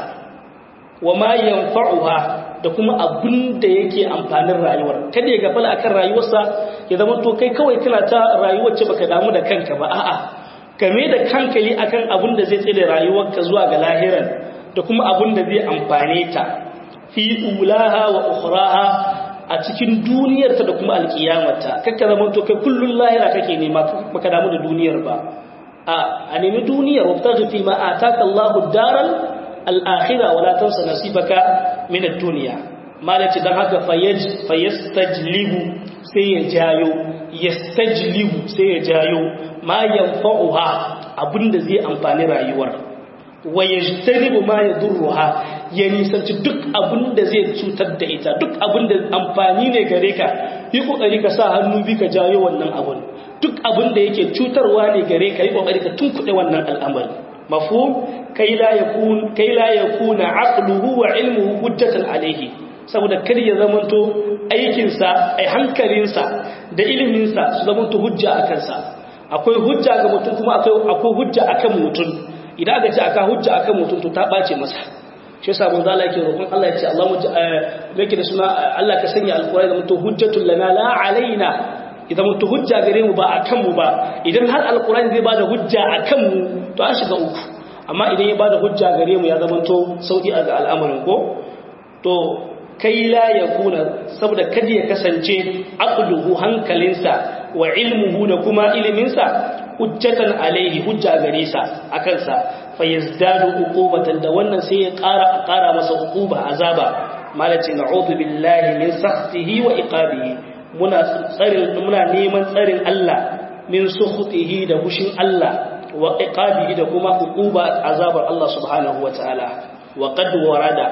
wama yanfa'uha da kuma abin da yake amfanin rayuwar kada ya gafala akan rayuwarsa ya zama to kai kawai kana ta rayuwar ce baka damu da kanka ba a'a kame da hankali akan abin da zai tsire rayuwarka zuwa ga lahiran da kuma abin da zai amfane ta fi ulaha wa ukhraha a cikin duniyarta da kuma alkiyamarta kakka zama to kai kullun lahira kake nema baka damu da duniyar ba a a nemi duniyar wabtaghi fi ma ataka Allahu daral al-akhirah wala tansa nasibaka min ad-dunya malaci dan haka fayaj fayastajlibu sai ya jayo yastajlibu sai ya jayo ma yanfa'uha abinda zai amfani rayuwar wa yajtanibu ma yadurruha ya nisanci duk abin da zai cutar da ita duk abin da amfani ne gare ka yi kokari ka sa hannu bi ka jayo wannan abun duk abin da yake cutarwa ne gare ka yi kokari ka tunkuɗe wannan al'amari mafhum kai la yakun kai la yakuna aqluhu wa ilmuhu hujjatan alayhi saboda kar ya zamanto aikin sa ai hankalin sa da ilimin sa su zamanto hujja akan sa akwai hujja ga mutum kuma akwai akwai hujja akan mutum idan aka ce aka hujja akan mutum to ta bace masa shi yasa manzo Allah yake roƙon Allah ya ce Allah mu yake da suna Allah ka sanya alƙur'ani da mutu hujjatul lana la alaina idan mutu hujja gare mu ba akan mu ba idan har alƙur'ani zai bada hujja akan mu to an shiga uku amma idan ya bada hujja gare mu ya zama to sauki a ga al'amarin ko to kai la yakuna saboda kada ya kasance aqluhu hankalinsa wa ilmuhu da kuma iliminsa hujjatan alaihi hujja gare sa akan sa fayazdadu uqubatan da wannan sai ya ƙara a ƙara masa uquba azaba malaci na'udhu billahi min sakhtihi wa iqabihi muna tsarin muna neman tsarin Allah min sukhtihi da hushin Allah wa iqabihi da kuma uquba azabar Allah subhanahu wa ta'ala wa qad warada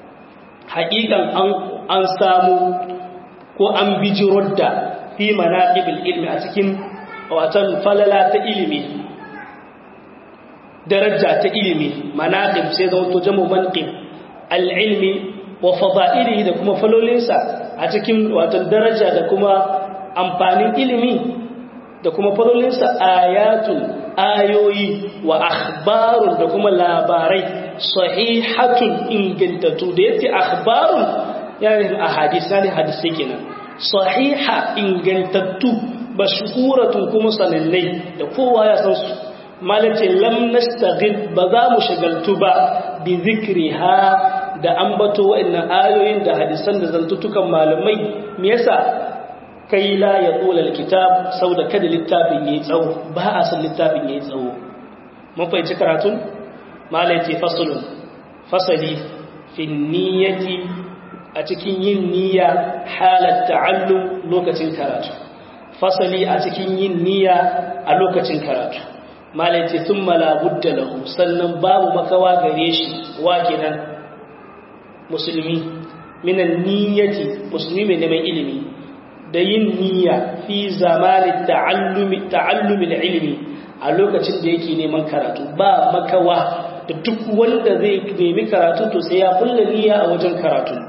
haqiqan an an samu ko an bijirar da fi manaqibil ilmi a cikin watan falala ta ilimi daraja ta ilimi manaqib sai zama to jamu manqib al-ilmi wa fada'ilihi da kuma falolinsa a cikin wato daraja da kuma amfanin ilimi da kuma falolinsa ayatun ayoyi wa akhbarun da kuma labarai sahihatun ingantattu da yace akhbarun yana nufin ahadith ne hadisi kenan sahiha ingantattu mashhuratun kuma sanannai da kowa ya san su malace lam nastaghil ba za mu shagaltu ba bi zikriha da ambato wa'annan ayoyin da hadisan da zantutukan malamai me yasa kai la ya qula alkitab sauda kada littafin yayi tsawo ba a san littafin yayi tsawo mun fahimci karatun malace faslun fasali fi niyyati a cikin yin niyya halat ta'allum lokacin karatu fasali a cikin yin niyya a lokacin karatu malai ce sun malabudda lahu sannan babu makawa gare shi wa kenan musulmi minan niyyati musulmi mai neman ilimi da yin niyya fi zamanin ta'allumin ilimi a lokacin da yake neman karatu ba makawa da duk wanda zai nemi karatu to sai ya kulla niyya a wajen karatu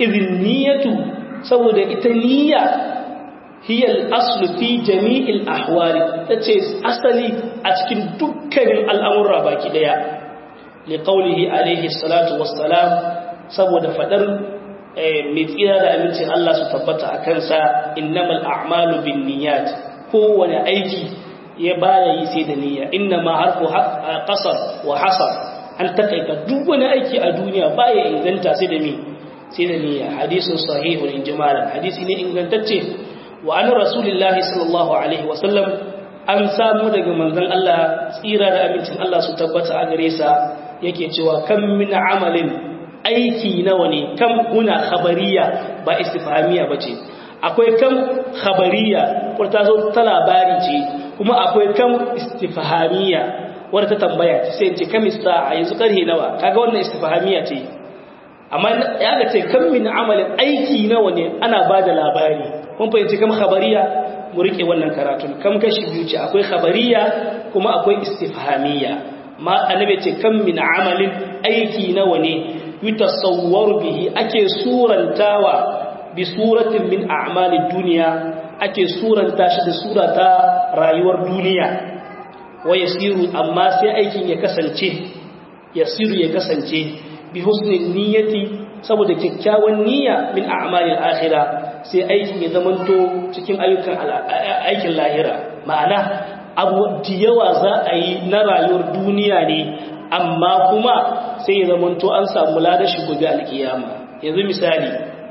idin niyyatu saboda ita niyya hiya al-aslu fi jami'il ahwali tace asali a cikin dukkanin al'amura baki daya li qawlihi alayhi salatu wassalam saboda fadar mai tsira da amincin Allah su tabbata a kansa innamal a'malu bin niyyat kowane aiki ya baya yi sai da niyya inna ma harfu qasar wa hasar an takaita duk wani aiki a duniya baya inganta sai da mi sai da niyya hadisin sahihun in jimalan hadisi ne ingantacce wa an rasulillahi sallallahu alaihi wa sallam an samu daga manzon Allah tsira da amincin Allah su tabbata a gare sa yake cewa kam min amalin aiki nawa ne kam kuna khabariya ba istifhamiya bace akwai kam khabariya ko ta zo ta labari ce kuma akwai kam istifhamiya wadda ta tambaya sai ce kam sa'a yanzu karhe nawa kaga wannan istifhamiya ce amma ya ga ce kam min amalin aiki nawa ne ana bada labari kun fahimci kam khabariya mu rike wannan karatun kam kashi biyu ce akwai khabariya kuma akwai istifhamiya ma annabi ce kam min amalin aiki nawa ne yutasawwaru bihi ake surantawa bi suratin min a'malid duniya ake suranta shi da surata rayuwar duniya wa yasiru amma sai aikin ya kasance yasiru ya kasance bi husnin niyyati saboda kyakkyawan niyya min a'malil akhirah sai aikin ya zamanto cikin ayyukan aikin lahira ma'ana abu da yawa za a yi na rayuwar duniya ne amma kuma sai ya zamanto an samu ladashi gobe alkiyama yanzu misali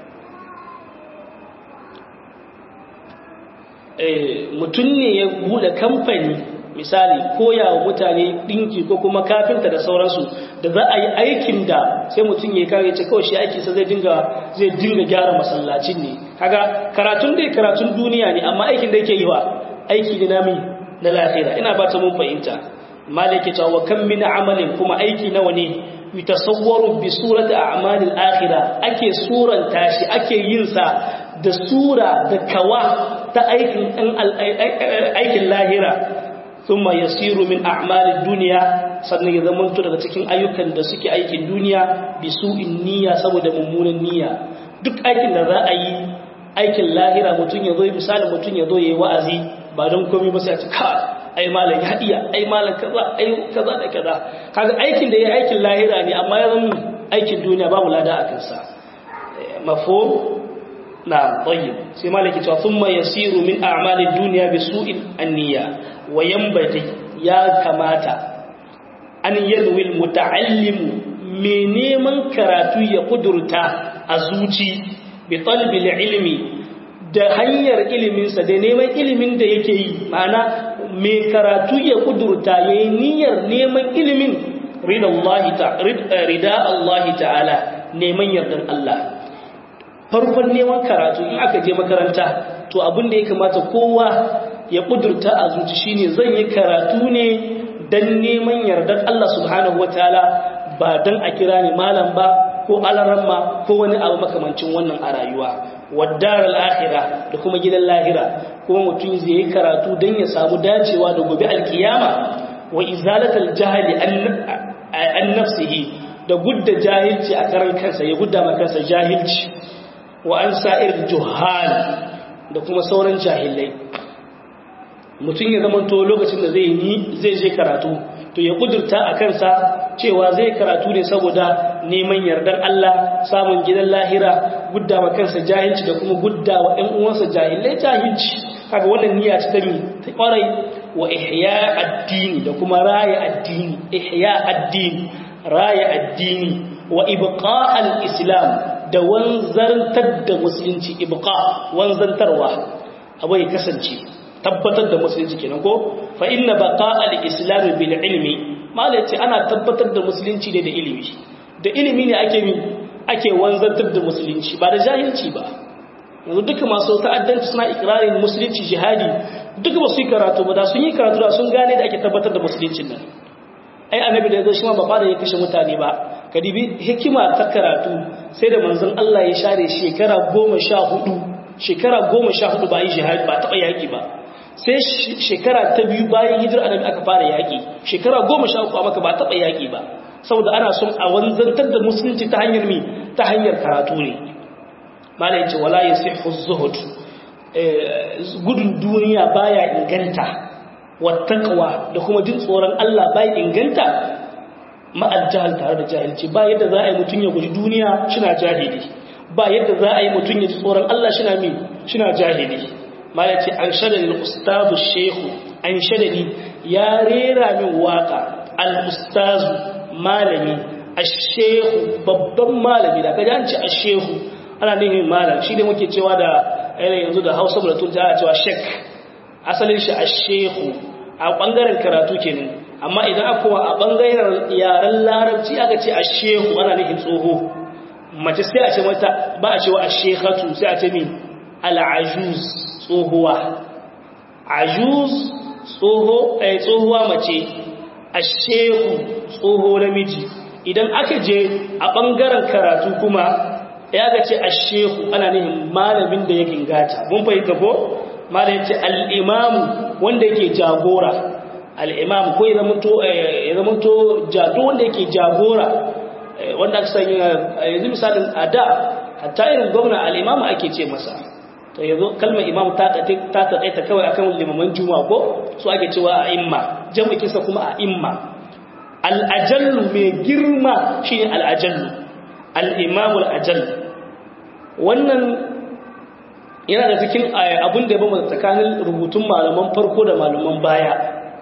mutum ne ya bude kamfani misali koya wa mutane dinki ko kuma kafinta da sauransu da za a yi aikin da sai mutum ya kare ce kawai shi aikinsa zai dinga zai dinga gyara masallacin ne kaga karatun dai karatun duniya ne amma aikin da yake yi wa aiki ne nami na lahira ina ba ta mun fahimta malaki ta wa kam min amalin kuma aiki nawa ne yutasawwaru bi surati a'malil akhirah ake suranta shi ake yin sa da sura da kawa ta aikin aikin lahira thumma yasiru min a'malid dunya sannan ya zama daga cikin ayyukan da suke aikin duniya bi su'in niyya saboda mummunan niyya duk aikin da za a yi aikin lahira mutum ya zo misali mutum ya zo yayi wa'azi ba don komai ba sai a ce ka ai malam ya iya ai malam kaza ai kaza da kaza kaga aikin da yayi aikin lahira ne amma ya zama aikin duniya babu lada a kansa mafhum na tayyib sai malaki cewa thumma yasiru min a'malid dunya bi su'in an-niyya wa yanbati ya kamata an yalwi al-muta'allim me neman karatu ya kudurta a zuci bi talbi ilmi da hanyar iliminsa da neman ilimin da yake yi ma'ana mai karatu ya kudurta ya yi niyyar neman ilimin rida Allah ta'ala neman yardan Allah farkon neman karatu in aka je makaranta to abin da ya kamata kowa ya kudurta a zuci shine zan yi karatu ne dan neman yardan Allah subhanahu wataala ba dan a kira ni malam ba ko alaramma ko wani abu makamancin wannan a rayuwa waddar al'akhira da kuma gidan lahira kuma mutum zai yi karatu don ya samu dacewa da gobe alkiyama wa izalatal jahali an nafsihi da gudda jahilci a karan kansa ya gudda ma kansa jahilci wa an sa'ir juhal da kuma sauran jahilai mutum ya zama to lokacin da zai yi zai je karatu to ya kudurta a kansa cewa zai karatu ne saboda neman yardar Allah samun gidan lahira gudda wa kansa jahilci da kuma gudda wa ɗan uwansa jahilai jahilci kaga wannan niyya ta mi ta kwarai wa ihya addini da kuma raya addini ihya addini raya addini wa ibqa al-islam da wanzantar da musulunci ibqa wanzantarwa abu ya kasance tabbatar da musulunci kenan ko fa inna baqa al-islam bil ilmi malaci ana tabbatar da musulunci ne da ilimi da ilimi ne ake mi ake wanzantar da musulunci ba da jahilci ba yanzu duka masu ta'addanci suna ikrarin musulunci jihadi duka ba su yi karatu ba da sun yi karatu da sun gane da ake tabbatar da musuluncin nan ai annabi da yazo shi ma ba da ya kashe mutane ba kadibi hikima ta karatu sai da manzon Allah ya share shekara 14 shekara 14 ba yi jihadi ba taba yaki ba sai shekara ta biyu bayan hijira annabi aka fara yaki shekara 13 a maka ba taba yaki ba saboda ana son a wanzantar da musulunci ta hanyar mi ta hanyar karatu ne malai ce wala yasihu zuhud gudun duniya baya inganta wattaqwa da kuma jin tsoron Allah baya inganta ma'al jahal tare da jahilci ba yadda za a yi mutum ya guji duniya shina jahili ba yadda za a yi mutum ya ji tsoron Allah shina mi shina jahili malai ce an shadani ustazu shehu an shadani ya rera min waka al-ustazu malami ashehu babban malami da kaji an ce ashehu ana nihin malam shi ne muke cewa da yanayin yanzu da hausa da tunta ana cewa shek asalin shi ashehu a ɓangaren karatu kenan amma idan aka kowa a ɓangaren yaren larabci aka ce ashehu ana nihin tsoho mace sai a ce mata ba a cewa ashehatu sai a ce min al'ajuz tsohuwa ajuz tsohuwa mace ashehu tsoho namiji idan aka je a ɓangaren karatu kuma ya ga ce ashehu ana nihin malamin da ya gingata mun fahimta ko malamin ce al'imamu wanda yake jagora al'imamu ko ya zamanto jado wanda yake jagora wanda aka sanya yanzu misalin a da hatta irin gwamna al'imamu ake ce masa to yanzu kalmar imam ta taƙaita kawai akan limaman juma ko su ake cewa a imma jama'ikinsa kuma a imma al'ajallu mai girma shi ne al'ajallu al'imamu al'ajallu wannan yana da cikin abin da ya bamba tsakanin rubutun malaman farko da malaman baya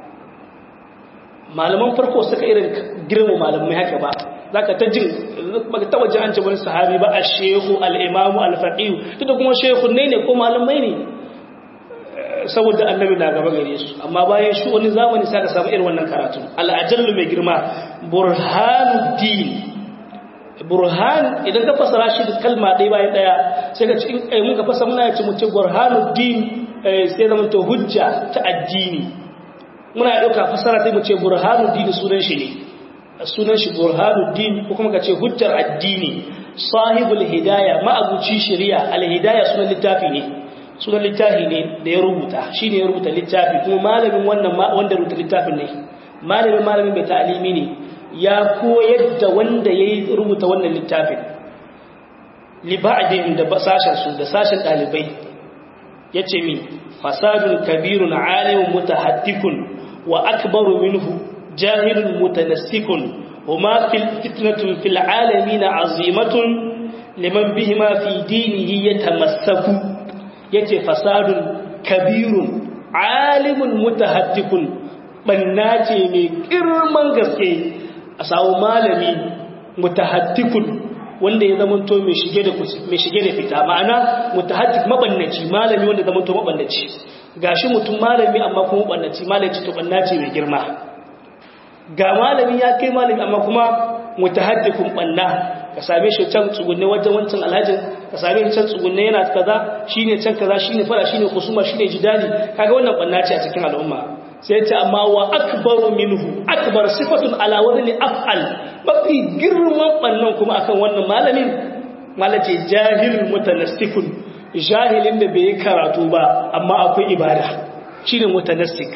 malaman farko suka irin girma malamai haka ba za ka ta jin baka taba ji an ce wani sahabi ba a shehu al'imamu alfaɗiyu tunda kuma shehu ne ne ko malamai ne saboda annabi na gaba gare su amma bayan shi wani zamani sai ka samu irin wannan karatu al'ajallu mai girma burhanuddin burhan idan ka fasara shi da kalma ɗaya bayan ɗaya sai ka ci in muka fasa muna ya ci mu ce burhanuddin sai zama to hujja ta addini muna ɗauka fasara sai mu ce burhanuddin sunan shi ne sunan shi burhanuddin ko kuma ka ce hujjar addini sahibul hidaya ma'abuci shari'a al-hidaya sunan littafi ne sunan littafi ne da ya rubuta shi ne ya rubuta littafi kuma malamin wannan wanda rubuta littafin ne malamin malamin mai ta'alimi ne ya koyar da wanda ya rubuta wannan littafin liba'adin da sashen su da sashen ɗalibai ya ce min fasadun kabirun alimin mutahattikun wa akbaru minhu jahilun mutanassikun huma fitnatun fil alamin azimatun liman bihima fi dinihi yatamassaku yace fasadun kabirun alimun mutahattikun banna ce mai girman gaske a samu malami mutahattikun wanda ya zama to mai shige da mai shige da fita ma'ana mutahattik mabannaci malami wanda zama to mabannaci gashi mutum malami amma kuma mabannaci malaci to banna ce mai girma ga malami ya kai malami amma kuma mutahattikun banna ka same shi can tsugunne wajen wancan alhajin ka same shi can tsugunne yana kaza shine can kaza shine fara shine kusuma shine jidali kaga wannan banna ce a cikin al'umma sai ce amma wa akbaru minhu akbar sifatun ala wazni af'al mafi girman bannan kuma akan wannan malamin malace jahilul mutanassikun jahilin da bai karatu ba amma akwai ibada shine mutanassik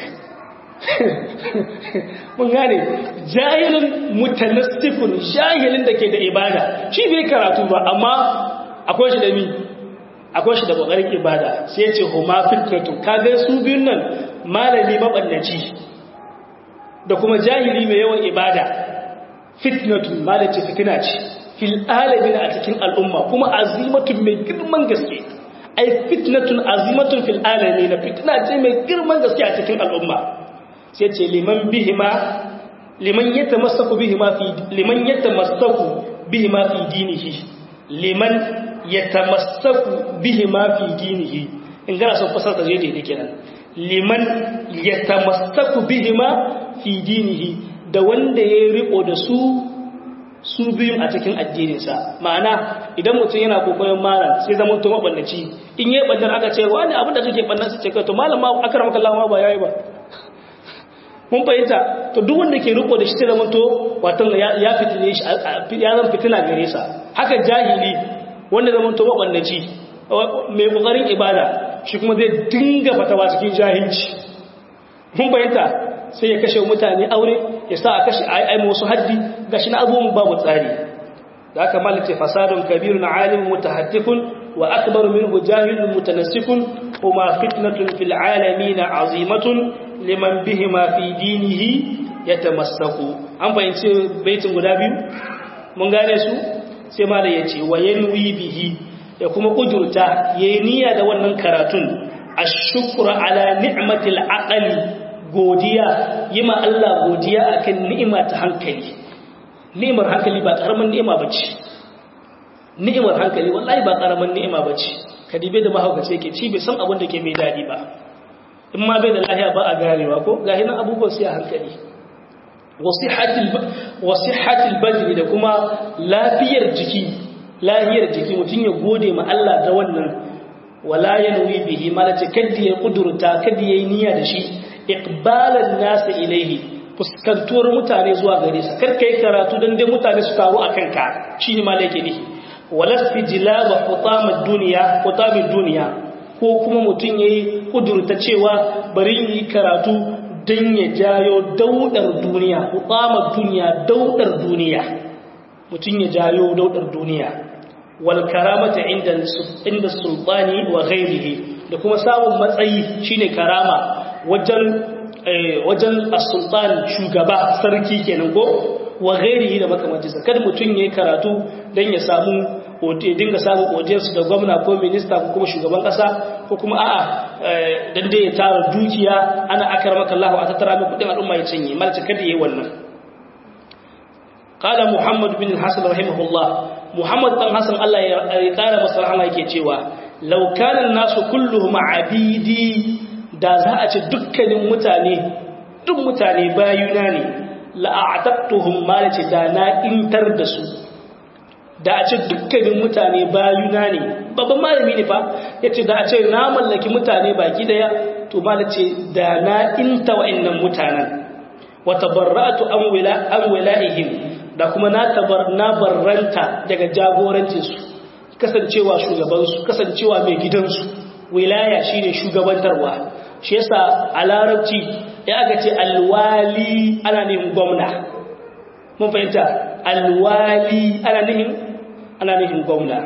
mun gane jahilin mutanassikun jahilin da ke da ibada shi bai karatu ba amma akwai shi da mi akwai shi da kokarin ibada sai ya ce huma fitnatu kaga su biyun nan malami mabannaci da kuma jahili mai yawan ibada fitnatu malaci fitina ce fil alamin a cikin al'umma kuma azimatun mai girman gaske ai fitnatun azimatun fil alamin fitna ce mai girman gaske a cikin al'umma sai ce liman bihima liman yatamassaku bihima fi liman yatamassaku bihima fi dinihi liman yatamassaku bihima fi dinihi in gana son fasar ta je da kenan liman yatamassaku bihima fi dinihi da wanda ya riko da su su biyun a cikin addininsa ma'ana idan mutum yana kokoyin mara sai zama to mabannaci in yi bandan aka ce wani abin da suke bannan su ce kai to malam ma akramaka Allah ma ba yayi ba mun fahimta to duk wanda ke riko da shi sai zama to wato ya fitine shi ya zan fitina gare sa haka jahili wanda zama to mabannaci mai kokarin ibada shi kuma zai dinga fatawa cikin jahilci mun fahimta sai ya kashe mutane aure ya sa a kashe ai musu haddi gashi na abubuwan babu tsari da aka malace fasadun kabirun alim mutahattikun wa akbaru minhu jahilun mutanassikun kuma fitnatun fil alamin azimatun liman bihima fi dinihi yatamassaku an fahimci baitin guda biyu mun gane su sai mala yace wa yanwi bihi da kuma kudurta yayi niyya da wannan karatun ashkuru ala ni'matil aqli godiya yima Allah godiya akan ni'ima ta hankali ni'imar hankali ba karaman ni'ima bace ni'imar hankali wallahi ba karaman ni'ima bace kadibe da mahaukaci yake ci bai san abin da ke mai dadi ba in ma bai da lahiya ba a ganewa ko gahi nan abubuwan sai a hankali wasihatil badri da kuma lafiyar jiki lafiyar jiki mutum ya gode ma Allah da wannan wala yanwi bihi malace kaddi ya kudurta kaddi yayi niyya da shi iqbalan nas ilaihi fuskantuwar mutane zuwa gare su kar kai karatu dan dai mutane su taru akan ka shine malaka ne walasti jilaba hutamad dunya hutamid dunya ko kuma mutum yayi kudurta cewa bari yi karatu dan ya jayo daudar duniya hutamad dunya daudar duniya mutum ya jayo daudar duniya wal karamata inda inda sultani wa ghairihi da kuma samun matsayi shine karama wajen wajen as-sultan shugaba sarki kenan ko wa ghairihi da makamancinsa kada mutum yayi karatu dan ya samu ya dinga samun audience da gwamna ko minista ko kuma shugaban kasa ko kuma a'a dan dai ya tara dukiya ana akramaka Allah a tattara mai kudin al'umma ya cinye malaka kada yayi wannan qala muhammad bin al-hasan rahimahullah muhammad dan hasan Allah ya kara masa rahama yake cewa law kana an-nasu kulluhum abidi da za a ce dukkanin mutane duk mutane bayuna ne la'ataqtuhum malace da na intar da su da a ce dukkanin mutane bayuna ne babban malami ne fa yace da a ce na mallaki mutane baki daya to malace da na inta wa'annan mutanen wa tabarra'tu an wila an wila'ihim da kuma na tabar na barranta daga jagorancin su kasancewa shugaban su kasancewa mai gidansu wilaya shine shugabantarwa shi yasa a larabci ya aka ce alwali ana nihin gwamna mun fahimta alwali ana nihin ana nihin gwamna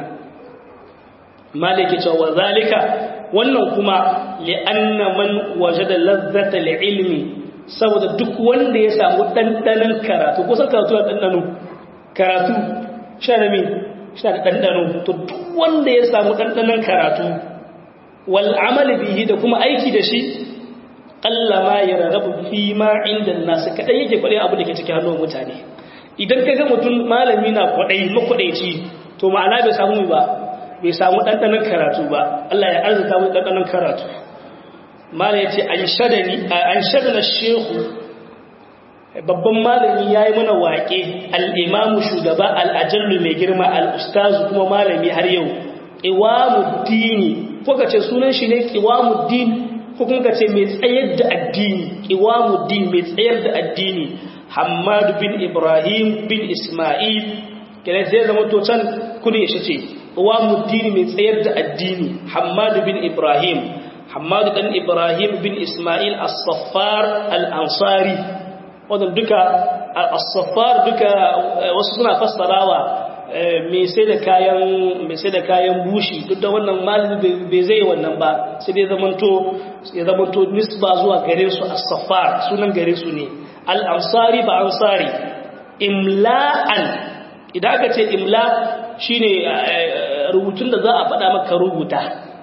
malaki cewa zalika wannan kuma li'anna man wajada lazzata ilmi saboda duk wanda ya samu dandanan karatu ko san karatu da dandano karatu sharami shi da dandano to duk wanda ya samu dandanan karatu wal amali bihi da kuma aiki da shi ma ya rarrabu fi ma inda nasu kadai yake kwaɗe abu da ke cikin hannun mutane idan ka ga mutum malami na kwaɗai makwaɗaici to ma'ana bai samu ba bai samu ɗanɗanon karatu ba Allah ya arzuta mu ɗanɗanon karatu mala ya ce an shaɗa na shehu babban malami ya yi mana waƙe al'imamu shugaba al'ajallu mai girma al'ustazu kuma malami har yau iwamuddini ko ka ce sunan shi ne iwamuddini ko kuma ka ce mai tsayar da addini iwamuddin mai tsayar da addini hamadu bin ibrahim bin ismail kenan zai zama to can kudi shi ce iwamuddin mai tsayar da addini hamadu bin ibrahim hamadu dan ibrahim bin ismail as-saffar al-ansari wannan duka as-saffar duka wasu suna fassarawa mai sai da kayan mai sai da kayan bushi duk da wannan malami bai zai wannan ba sai dai zamanto ya zamanto nisba zuwa gare su as-safar sunan gare su ne al-ansari ba ansari imla'an idan aka ce imla shine rubutun da za a faɗa maka rubuta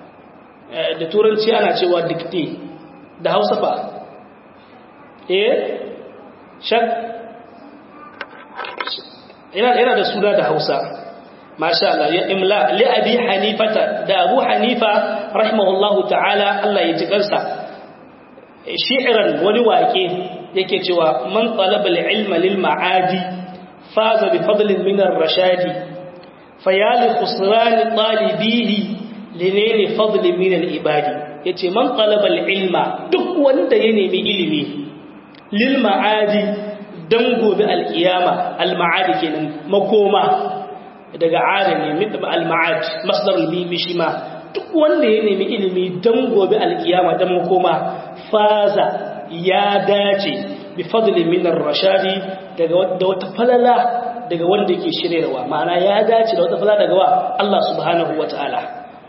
da turanci ana cewa dictate da Hausa fa eh shak yana da suna da hausa masha Allah ya imla li abi hanifata da abu hanifa rahimahullahu ta'ala Allah ya ji kansa shi'ran wani waƙe yake cewa man talaba al-ilma lil ma'adi faza bi fadlin min ar-rashadi fayali khusran talibihi linayli fadlin min al-ibadi yace man talaba al-ilma duk wanda ya nemi ilimi lil ma'adi dan gobe alkiyama alma'ad kenan makoma daga adami mit alma'ad masdar almimi shi ma duk wanda ya nemi ilimi dan gobe alkiyama dan makoma faza ya dace bi fadli min ar-rashadi daga wata falala daga wanda yake shiryarwa ma'ana ya dace da wata falala daga wa Allah subhanahu wataala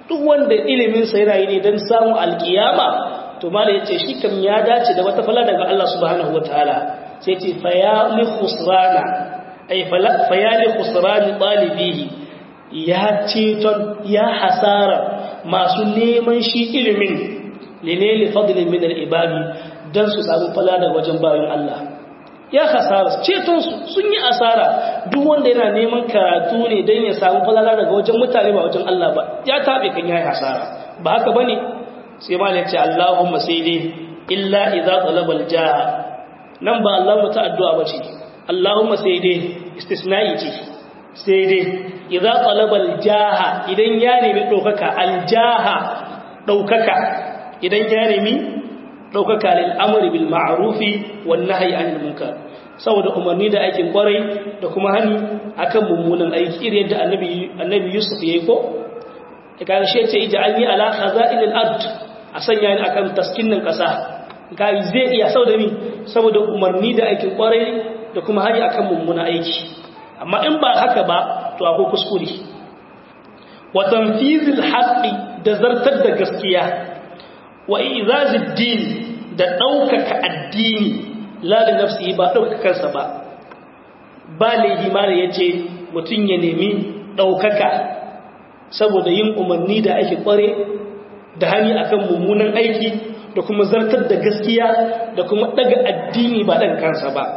duk wanda ilimin sa yana yi ne dan samu alkiyama to mala yace shi kam ya dace da wata fala daga Allah subhanahu wataala sai ce fa ya li khusrana ay fa ya li khusrani talibihi ya ceton ya hasara masu neman shi ilimin lineli fadlin min al-ibadi dan su samu fala daga wajen bayan Allah ya hasara ceton su sun yi asara duk wanda yana neman karatu ne dan ya samu falala daga wajen mutane ba wajen Allah ba ya tabe kan yayi hasara ba haka bane sai ma ce Allahumma sai dai illa idza talaba al-jaa nan ba Allahumma ta addu'a bace Allahumma sai dai istisna'i ce sai dai idza talaba al-jaha idan ya nemi daukaka al-jaha daukaka idan ya nemi daukaka lil amri bil ma'rufi wan nahyi anil munkar saboda umarni da aikin kwarai da kuma hani akan mummunan aiki irin yadda annabi annabi Yusuf yayi ko kaga shi ce ij'alni ala khaza'il al-ard a sanya ni akan taskinin kasa kai zai iya saboda ni saboda umarni da aikin kwarai da kuma hani akan mummunan aiki amma in ba haka ba to akwai kuskure wa tanfizil haqqi da zartar da gaskiya wa izazid din da daukaka addini la da nafsi ba daukaka kansa ba ba laihi ma yace mutun ya nemi daukaka saboda yin umarni da ake kware da hani akan mummunan aiki da kuma zartar da gaskiya da kuma daga addini ba dan kansa ba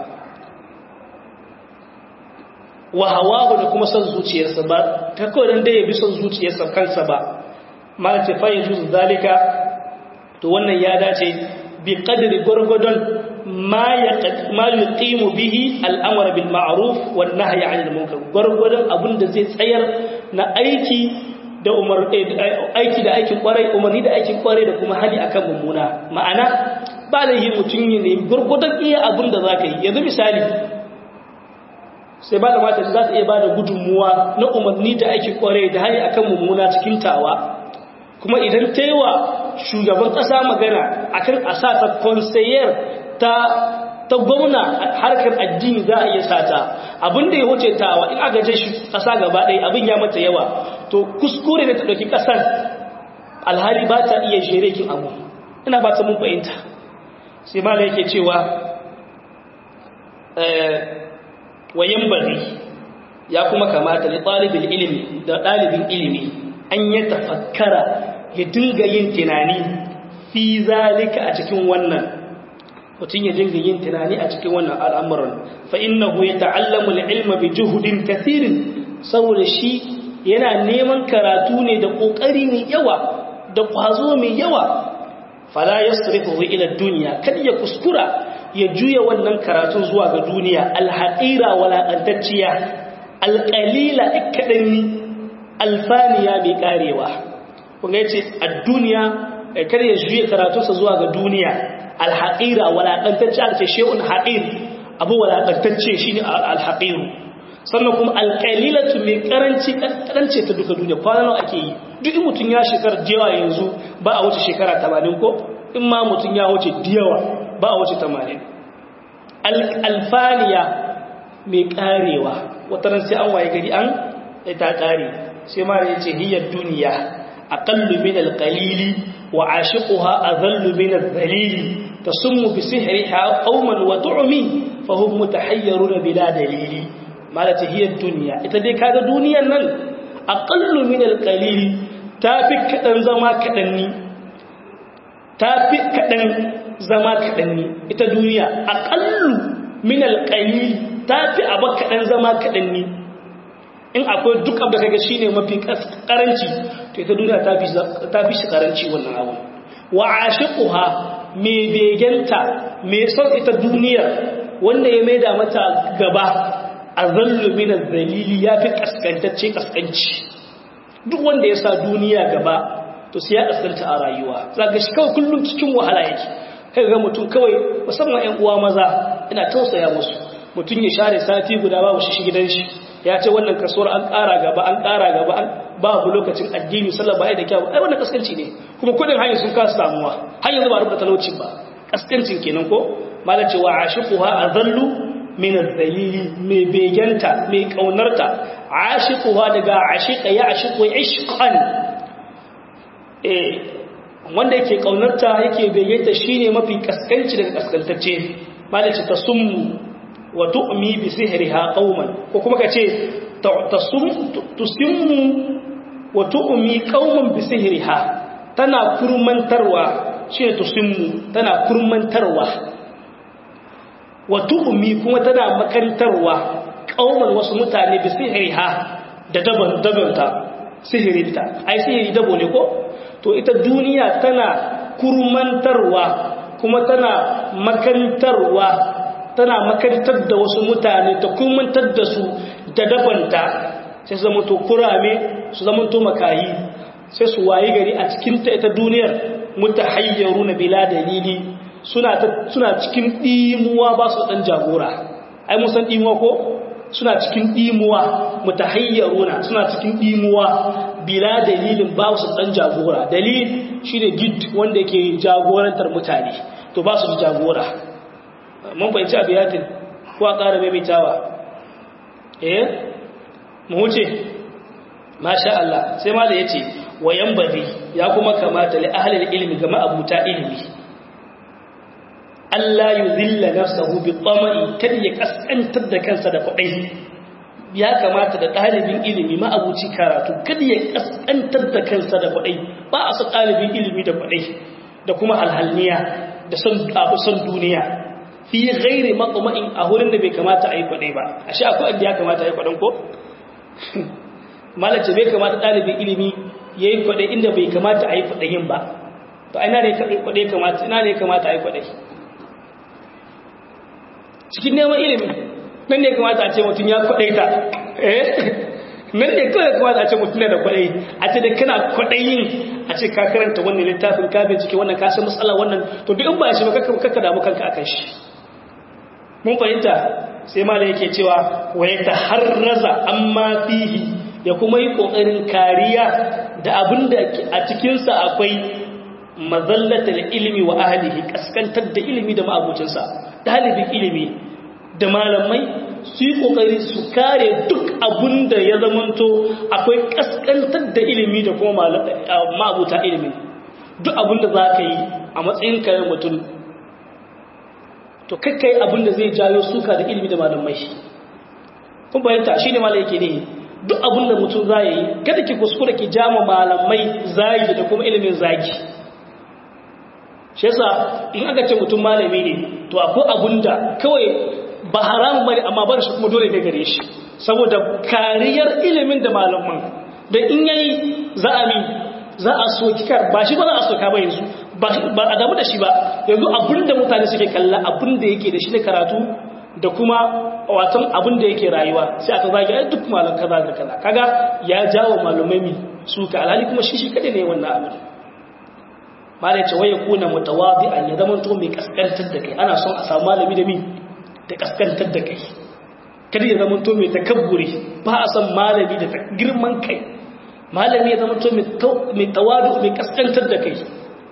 wa hawahu da kuma son zuciyarsa ba ta kawai dan da ya bi son zuciyarsa kansa ba ma ce fa yajuz zalika to wannan ya dace bi qadri gurgudun ma yaqad ma yuqimu bihi al-amr bil ma'ruf wan nahy 'anil munkar gurgudun abinda zai tsayar na aiki da umar aiki da aikin kwarai umarni da aikin kwarai da kuma hali akan mummuna ma'ana ba da yi mutum ne gurgudun iya abinda zaka yi yanzu misali sai ba da mata za ta iya ba da gudunmuwa na umarni da ake kware da hanyar akan mummuna cikin tawa kuma idan ta yi wa shugaban ƙasa magana akan a sa ta konsayar ta ta gwamna harkar addini za a iya sata abinda ya wuce tawa in aka je shi ƙasa gaba ɗaya abin ya mata yawa to kuskure da ta ɗauki ƙasar alhali ba ta iya sherekin abu ina ba ta mun fahimta sai mala yake cewa wayan bari ya kuma kamata da ɗalibin ilimi da ɗalibin ilimi an ya tafakkara ya dinga yin tunani fi zalika a cikin wannan mutum ya dinga yin tunani a cikin wannan al'amuran fa innahu ya ta'allamu ilma bi juhudin kathirin saboda shi yana neman karatu ne da ƙoƙari mai yawa da ƙwazo mai yawa fala yasrifu ila duniya kada ya kuskura ya juya wannan karatun zuwa ga duniya alhaƙira walaƙantacciya alƙalila ikaɗanni alfaniya mai ƙarewa kuma ya ce a duniya kar ya juya karatunsa zuwa ga duniya alhaƙira walaƙantacciya aka ce she'un haƙir abu walaƙantacce shi ne alhaƙiru sannan kuma alƙalilatu mai ƙaranci ƙarance ta duka duniya kwanan ake yi duk in mutum ya shekar jewa yanzu ba a wuce shekara 80 ko in ma mutum ya wuce diyawa ba a wuce tamanin alfaniya mai karewa wataran sai an waye gari an ta kare sai ma ya ce hiyar duniya aqallu min alqalili wa ashiquha adhallu min adh-dhalili tasummu bi sihriha qauman wa tu'mi fa hum mutahayyirun bila dalili malati hiyar duniya ita dai kaga duniyar nan aqallu min alqalili tafi kadan zama kadanni tafi kadan zama kaɗan ne ita duniya aƙallu min alƙalil ta fi abu kaɗan zama kaɗan ne in akwai duk abu da kaga shi ne mafi ƙaranci to ita duniya ta fi shi ƙaranci wannan abu wa ashiquha mai begenta mai son ita duniyar wanda ya maida mata gaba a zallu min zalili ya fi kaskantacce kaskanci duk wanda ya sa duniya gaba to sai ya kaskanta a rayuwa zaka shi kawai kullum cikin wahala yake kai ga mutum kawai musamman ƴan uwa maza ina tausaya musu mutum ya share sati guda babu shi gidan shi ya ce wannan kasuwar an ƙara gaba an ƙara gaba an babu lokacin addini sallah ba da kyau ai wannan kaskanci ne kuma kudin hanyar sun kasa samuwa har yanzu ba rubuta talauci ba kaskancin kenan ko malam ce wa ashiquha azallu min az-zalili mai begenta mai kaunarta ashiquha daga ashiqa ya ashiqu ishqan wanda yake kaunarta yake bayyanta shine mafi kaskanci daga kaskantacce malaci tasummu wa tu'mi bi sihriha qauman ko kuma kace tasum tusimmu wa tu'mi qauman bi sihriha tana kurmantarwa shine tusimmu tana kurmantarwa wa tu'mi kuma tana makantarwa qauman wasu mutane bi sihriha da daban dabanta sihirinta ai sihiri dabo ne ko to ita duniya tana kurmantarwa kuma tana makantarwa tana makantar da wasu mutane ta kurmantar da su da dabanta sai su zama to kurame su zama to makayi sai su wayi gari a cikinta ita duniyar mutahayyaru na bila dalili suna suna cikin dimuwa ba su dan jagora ai mun san dimuwa ko suna cikin dimuwa mutahayyaruna suna cikin dimuwa bila dalilin ba su dan jagora dalil shine gid wanda yake jagorantar mutane to ba su da jagora mun fahimci abiyatin ko a ƙara maimaitawa eh mu wuce masha Allah sai ma da yace wayan badi ya kuma kamata li ahli ilmi ga ma'abuta ilmi Allah yuzilla nafsahu bi tama'i kada ya kaskantar da kansa da kudai ya kamata da ɗalibin ilimi ma'abuci karatu kada ya kaskantar da kansa da kudai ba a su ɗalibin ilimi da kudai da kuma halhalniya da son abu son duniya fi ghairi maqma'in a wurin da bai kamata a yi kudai ba ashe akwai inda ya kamata a yi kudan ko malace bai kamata ɗalibin ilimi yayi kudai inda bai kamata a yi kudayin ba to ina ne kudai kamata ina ne kamata a yi kudai cikin neman ilimi nan ne kamata a ce mutum ya kwaɗaita nan ne kawai kamata a ce mutum da kwaɗayi a ce da kana kwaɗayin a ce ka karanta wannan littafin ka bincike wannan ka san matsala wannan to duk in ba shi ba kakka damu kanka akan shi mun fahimta sai ma da yake cewa wa ya taharraza amma fihi ya kuma yi kokarin kariya da abin da a cikinsa akwai mazallatar ilimi wa ahlihi kaskantar da ilimi da ma'abucinsa dalibin ilimi da malamai su yi kokari su kare duk abun da ya zamanto akwai kaskantar da ilimi da kuma ma'abuta ilimi duk abun da za ka yi a matsayin kayan mutum to kakkai abun da zai jayo suka da ilimi da malamai kun bayanta shi ne malai yake ne duk abun da mutum za yi kada ki kuskura ki jama malamai zagi da kuma ilimin zagi shi yasa in aka ce mutum malami ne to akwai abun da kawai ba haramun bane amma bar shi kuma dole ne gare shi saboda kariyar ilimin da malaman da in yayi za a mi za a soki kar ba shi ba za a soka ba yanzu ba a damu da shi ba yanzu abin da mutane suke kalla abin da yake da shi na karatu da kuma watan abin da yake rayuwa sai aka zagi ai duk malam kaza da kaza kaga ya jawo malumai mi suka alhali kuma shi shi kadai ne wannan abin malai ce waye kuna mutawadi'an ya zama to mai kaskantar da kai ana son a samu malami da mi da kaskantar da kai kada ya zama to mai takabburi ba a san malami da girman kai malami ya zama to mai tawadu mai kaskantar da kai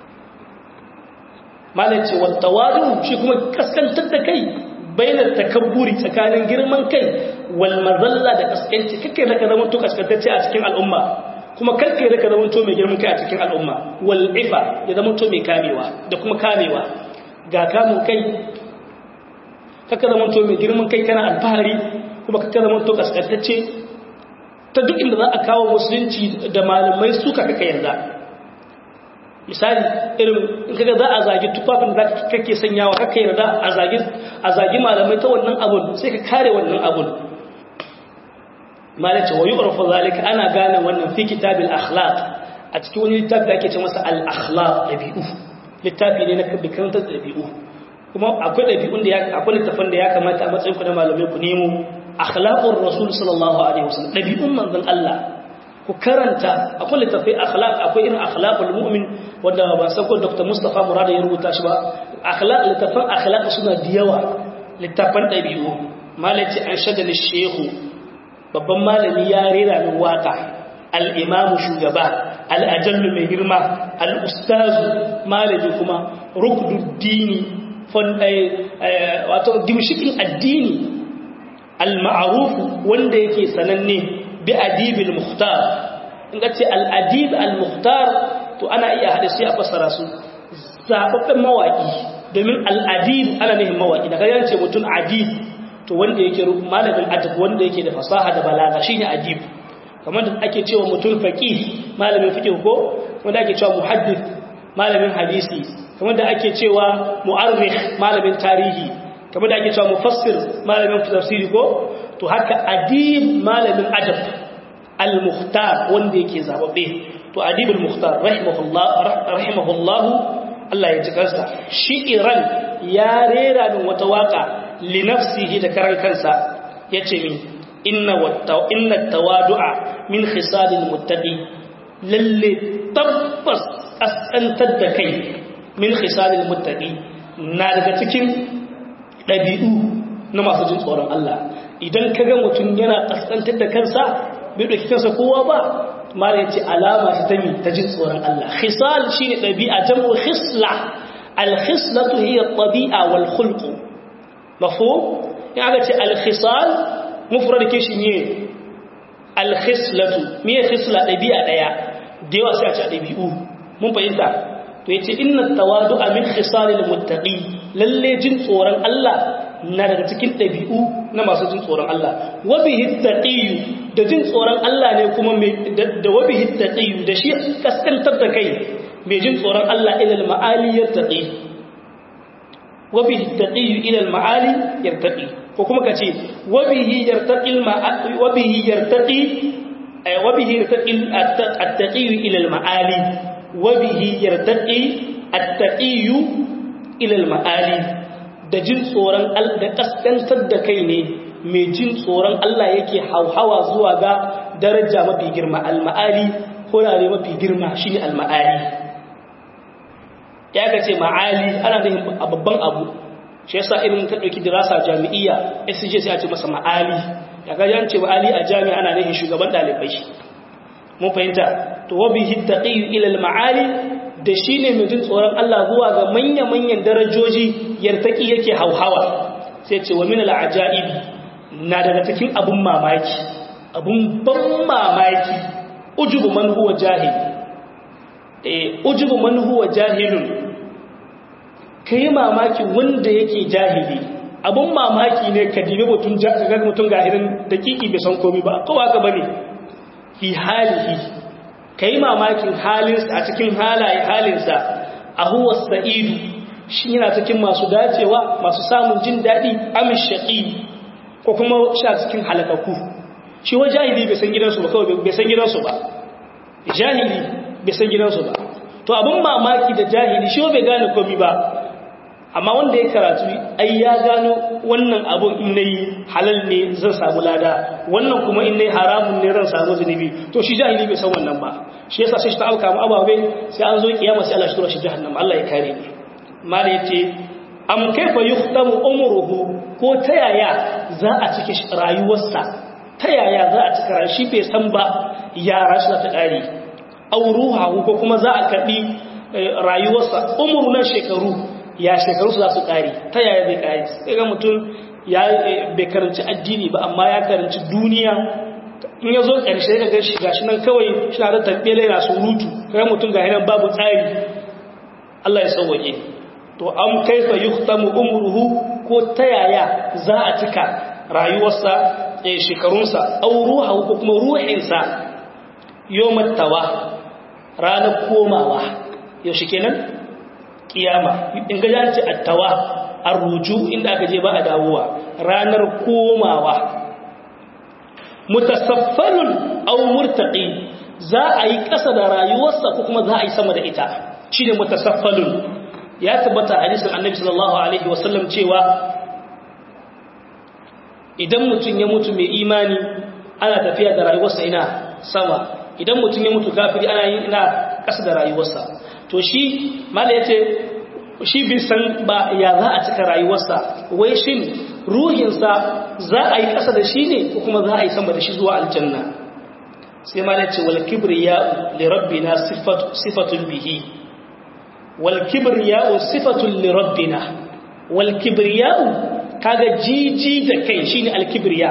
malai ce wa tawadu shi kuma kaskantar da kai bainar takabburi tsakanin girman kai wal mazalla da kaskanci kake da ka zama to kaskantacce a cikin al'umma kuma karka da ka zama to mai girman kai a cikin al'umma wal ifa ya zama to mai kamewa da kuma kamewa ga kamun kai kaka zama to mai girman kai kana alfahari kuma kaka zama to kaskantacce ta duk inda za a kawo musulunci da malamai suka kaka yarda misali irin in kaga za a zagi tufafin da kake sanyawa kaka yarda a zagi a zagi malamai ta wannan abun sai ka kare wannan abun malace wa yu'rafu zalika ana gane wannan fi kitabil akhlaq a cikin wani littafi da ake ce masa al akhlaq dabi'u littafi ne na kabikantar dabi'u kuma akwai ɗabi'un da ya akwai littafin da ya kamata a matsayin ku na malamai ku nemo akhlaqur rasul sallallahu alaihi wasallam ɗabi'un manzon Allah ku karanta akwai littafai akhlaq akwai irin akhlaqul mu'min wanda ban san ko Dr. Mustafa Murada ya rubuta shi ba akhlaq littafan akhlaq suna da yawa littafan ɗabi'u malaci an shadda shehu babban malami ya rera min waka al-imamu shugaba al-ajallu mai girma al-ustazu malami kuma rukduddini wato dimshikin addini al-ma'arufu wanda yake sananne bi adibil muhtar in ka ce al-adib al-muhtar to ana iya hada sai a fassara su zababben mawaki domin al'adib ana nihin mawaki da kayan ce mutum adib to wanda yake malamin adab wanda yake da fasaha da balaga shine adib kamar da ake cewa mutum faqih malamin fiqh ko wanda ake cewa muhaddith malamin hadisi kamar da ake cewa mu'arrikh malamin tarihi kamar da ake cewa mufassir malamin tafsiri ko to haka adib malamin adab al-mukhtar wanda yake zababbe to adib al-mukhtar rahimahullah rahimahullah Allah ya ji kansa shi Iran ya rera min wata waka li nafsihi da karan kansa yace min inna watta inna tawadu'a min khisalil muttaqi lalle tabbas asantar da kai min khisalil muttaqi na daga cikin dabi'u na masu jin tsoron Allah idan kaga mutum yana kasantar da kansa bai dauki kansa kowa ba mala yace alama ta mi ta jin tsoron Allah khisal shine dabi'a jamu khisla al khislatu hiya at-tabi'a wal khulq mafhum ya ga ce al khisal mufrad ke shi ne al khislatu me khisla dabi'a daya da yawa sai a ce dabi'u mun fahimta to yace inna tawadu'a min khisalil muttaqi lalle jin tsoron Allah na daga cikin dabi'u na masu jin tsoron Allah wa bihi taqiyu da jin tsoron Allah ne kuma da wa bihi taqiyu da shi kaskantar da kai mai jin tsoron Allah ila al-ma'ali yartaqi wa bihi taqiyu ila al-ma'ali yartaqi ko kuma kace wa bihi yartaqi al-ma'ali wa bihi yartaqi wa bihi yartaqi at-taqiyu ila al-ma'ali wabihi yartaqi at-taqiyu ila al-ma'ali da jin tsoron da kaskantar da kai ne mai jin tsoron Allah yake hauhawa zuwa ga daraja mafi girma al-ma'ali horare mafi girma shine al-ma'ali ya ga ce ma'ali ana da babban abu shi yasa irin ka dauki dirasa jami'iyya SJ sai a ce masa ma'ali ya ga yan ce ma'ali a jami'a ana nufin shugaban dalibai mun fahimta to wabihi taqiyu ila al-ma'ali da shine mai jin tsoron Allah zuwa ga manya-manyan darajoji yartaki yake hauhawa sai ce wa min al-ajaibi na daga cikin abun mamaki abun ban mamaki ujubu man huwa jahil eh ujubu man huwa jahilun kai mamaki wanda yake jahili abun mamaki ne ka dibe mutun ga mutun gahirin dakiki bai san komai ba kowa ka bane fi halihi kai mamakin halinsa a cikin halaye halinsa a huwa sa'idu shi yana cikin masu dacewa masu samun jin daɗi amin shaƙi ko kuma sha cikin halakaku shi wa jahili bai san gidansu ba kawai bai san gidansu ba jahili bai san gidansu ba to abin mamaki da jahili shi bai gane komi ba amma wanda ya karatu ai ya gano wannan abun in nayi halal ne zan samu lada wannan kuma in nayi haramun ne zan samu zunubi to shi jahili bai san wannan ba shi yasa sai shi ta alka mu ababe sai an zo kiyama sai Allah shi tura shi jahannam Allah ya kare ni mala yace am kaifa yukhtamu umruhu ko ta yaya za a cike rayuwarsa ta yaya za a cika shi bai san ba yara shi ta kare auruha ko kuma za a karbi rayuwarsa umru na shekaru ya shekaru su za su kare ta yaya zai kare sai ga mutum ya bai karanci addini ba amma ya karanci duniya in ya zo ƙarshe ga gashi gashi nan kawai shi na da tabbele yana surutu kai mutum ga hinan babu tsari Allah ya sauwaje to an kaifa yuhtamu umruhu ko ta yaya za a cika rayuwarsa eh shekarunsa aw ruhu ko kuma ruhinsa yawmat tawa ranar komawa yaushe kenan kiyama in ga yanci attawa arruju inda aka je ba a dawowa ranar komawa mutasaffalun aw murtaqi za a yi ƙasa da rayuwarsa ko kuma za a yi sama da ita shine mutasaffalun ya tabbata hadisin annabi sallallahu alaihi wasallam cewa idan mutum ya mutu mai imani ana tafiya da rayuwarsa ina sama idan mutum ya mutu kafiri ana yin ina ƙasa da rayuwarsa to shi mala yace shi bai san ba ya za a cika rayuwarsa wai shin ruhinsa za a yi ƙasa da shi ne ko kuma za a yi sama da shi zuwa aljanna sai ma ce wal kibriya li rabbina sifatun bihi wal kibriya sifatun li rabbina wal kibriya kaga jiji da kai shine al kibriya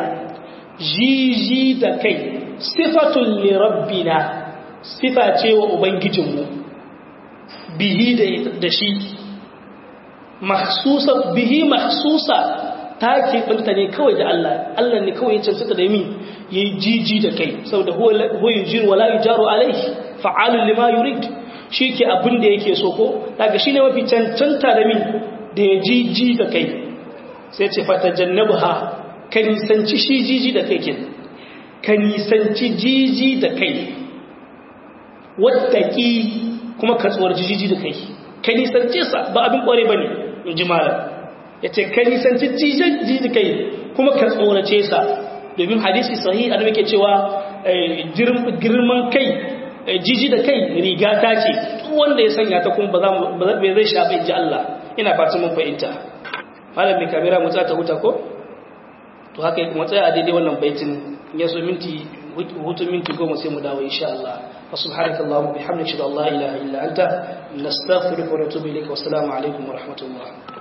jiji da kai sifatun li rabbina sifa ce wa ubangijinmu bihi da shi mahsusa bihi mahsusa ta keɓanta ne kawai da Allah Allah ne kawai ya cancanta da mi ya yi jiji da kai saboda huwa yujir wala yujaru alaihi fa'alun lima yurid shi ke abin da yake so ko daga shi ne mafi cancanta da min da ya jiji da kai sai ce fata jannabu ha ka nisanci shi jiji da kai kin ka nisanci jiji da kai wattaki kuma ka tsohar jiji da kai ka nisanci sa ba abin kware ba ne in ji malam ya ce ka nisanci jiji da kai kuma ka tsorace sa domin hadisi sahi a ke cewa girman kai jiji da kai riga ta ce wanda ya sanya ta kuma ba zai shafa in ji Allah ina fata mun fahimta malam mai kamera mu ta huta ko to haka kuma tsaya a daidai wannan baitin ya so minti hutun minti goma sai mu dawo insha Allah wa subhanaka allahumma bihamdika la ilaha illa anta nastaghfiruka wa natubu ilayka wa assalamu alaikum wa rahmatullah